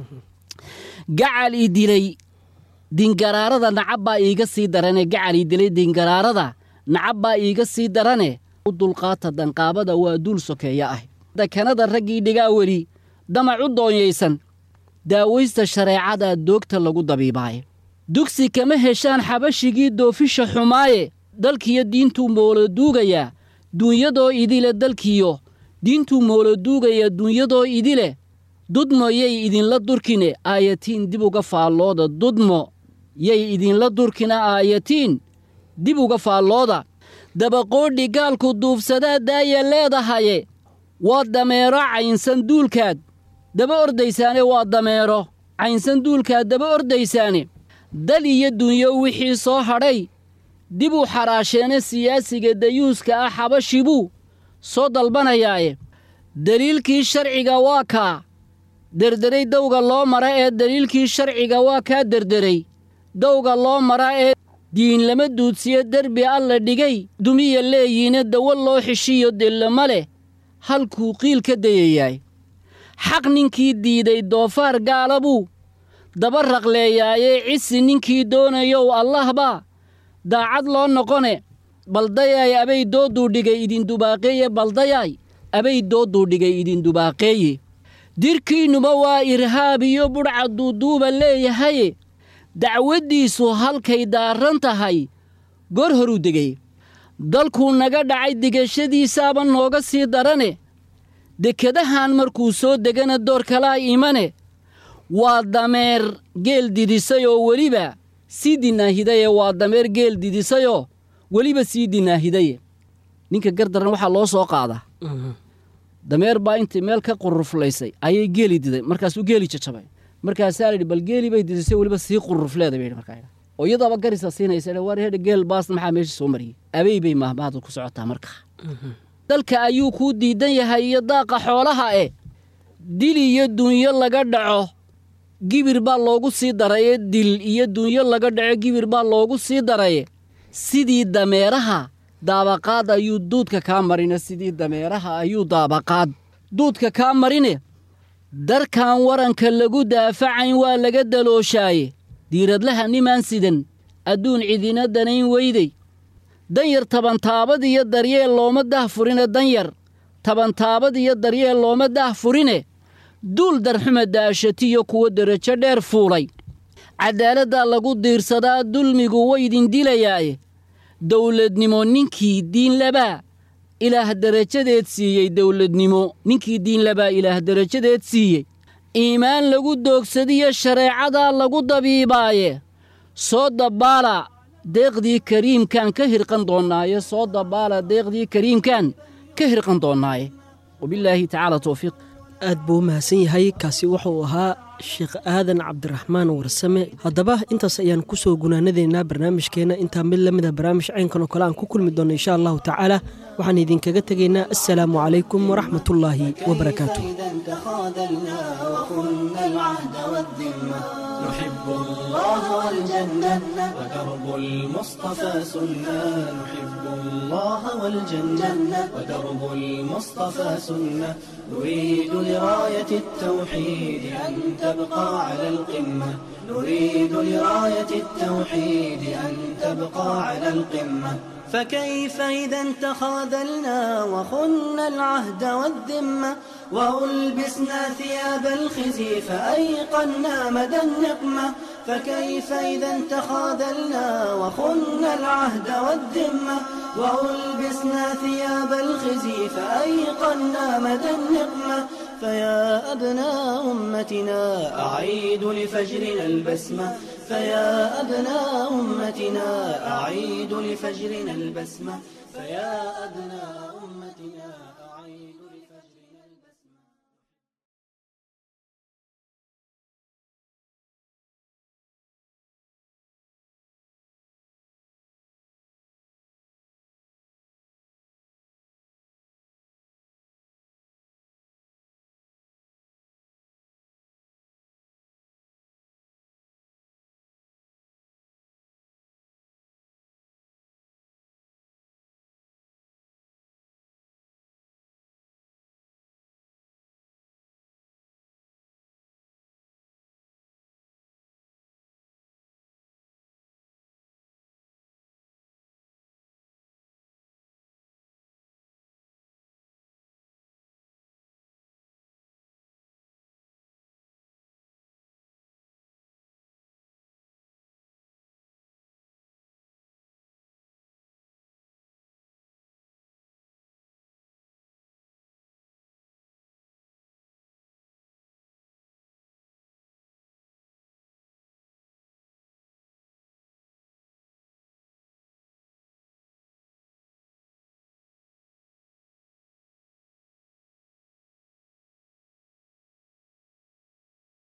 gacal ii dilay dingaraarada nacab baa iiga sii darane gacal ii dilay dingaraarada nacab baa iiga sii darane u dulqaata danqaabada waa duul sokeeya ah dakanada raggii dhigaa weli damac u doonyaysan daawaysta shareecada doogta lagu dabiibaaye dugsi kama heshaan xabashigii doofisha xumaaye dalkiyo diintuu mooloduugayaa duunyadoo idile dalkiyo diintuu mooloduugaya duunyadoo idile dudmo yay idinla durkine aayatiin dib uga faallooda dudmo yay idinla durkina aayatiin dib uga faallooda dabaqoodhi gaalku duufsadaa daaya leedahaye waa dameero caynsan duulkaad daba ordaysaane waa dameero caynsan duulkaad daba ordaysaane dal iyo dunyo wixii soo hadhay dib uu xaraasheene siyaasiga dayuuska ah xabashibuu soo dalbanayaaye deliilkii sharciga waa kaa derderay dawga loo mara ee deliilkii sharciga waa kaa derderay dawga loo mara ee diin lama duudsiyo derbi alla dhigay dumiya leeyiine dawo loo xishiyo dellama leh halkuu qiil ka dayayaay xaq ninkii diiday doofaar gaala buu daba raqleeyaayee cisi ninkii doonayow allahbaa daacad loo noqone baldayaay abay dooduu dhigay idindubaaqeeye baldayaay abay dooduu dhigay idindubaaqeeye dirkiinnuba waa irhaab iyo budhca duuduuba leeyahaye dacwaddiisu halkay daarran tahay goor horuu degay dalkuu naga dhacay digashadiisaaba nooga sii darane dekadahan markuu soo degana door kalaa imane waa dameer geel didisay oo weliba sii dinaahidaye waa dameer geel didisayoo weliba sii dinaahidaye ninka gardaran waxaa loo soo qaadaa dameer baa intii meel ka quruflaysay ayay geeli diday markaasuu geeli jajabay markaasaa la yidhi bal geeli bay didisay weliba sii qurufleeda bay yidhi markaa oo iyadaaba garisa siinaysa war hedha geel baas maxaa meesha soo mariyey abey bay mahmaahdu ku socotaa markaa dalka ayuu kuu diidan yahay iyo daaqa xoolaha eh dil iyo dunyo laga dhaco gibir baa loogu sii daraye dil iyo dunyo laga dhaco gibir baa loogu sii daraye sidii dameeraha daabaqaad ayuu duudka kaa marine sidii dameeraha ayuu daabaqaad duudka kaa marine darkan waranka lagu daafacayn waa laga dalooshaaye diiradlaha nimaan sidan adduun cidina danayn weydey danyar tabantaabad iyo daryeel looma dah furine danyar tabantaabad iyo daryeel looma dah furine duul darxuma daashatiyo kuwa derajo dheer fuulay caddaaladdaa lagu diirsadaa dulmigu waydin dilayaaye dowladnimo ninkii diinlabaa ilaah derajadeed siiyey dowladnimo ninkii diinlabaa ilaah derajadeed siiyey iimaan lagu doogsadiyo shareecadaa lagu dabiibaaye soo dabbaala deeqdii kariimkaan ka hirqan doonnaaye soo dabbaala deeqdii kariimkaan ka hirqan doonnaaye wabillaahi tacaala towfiiq aad buu u mahadsan yahay kaasi wuxuu ahaa sheekh aadan cabdiraxmaan warsame haddaba intaas ayaan ku soo gunaanadaynaa barnaamijkeenna intaa mid la mida barnaamij caynkan oo kale aan ku kulmi doonno insha allahu tacaala waxaan idinkaga tegaynaa assalaamu calaykum waraxmatullaahi wabarakaatu إذا تخاذلنا وخنا العهد والذمة نحب الله والجنة ودرب المصطفى سنة نحب الله والجنة ودرب المصطفى سنة نريد لراية التوحيد أن تبقى على القمة نريد لراية التوحيد أن تبقى على القمة فكيف إذا تخاذلنا وخنا العهد والذمة وألبسنا ثياب الخزي فأيقنا مدى النقمة فكيف إذا تخاذلنا وخنا العهد والذمة وألبسنا ثياب الخزي فأيقنا مدى النقمة فيا أبناء أمتنا أعيد لفجرنا البسمة فيا أبناء أمتنا أعيد لفجرنا البسمة فيا أبناء أمتنا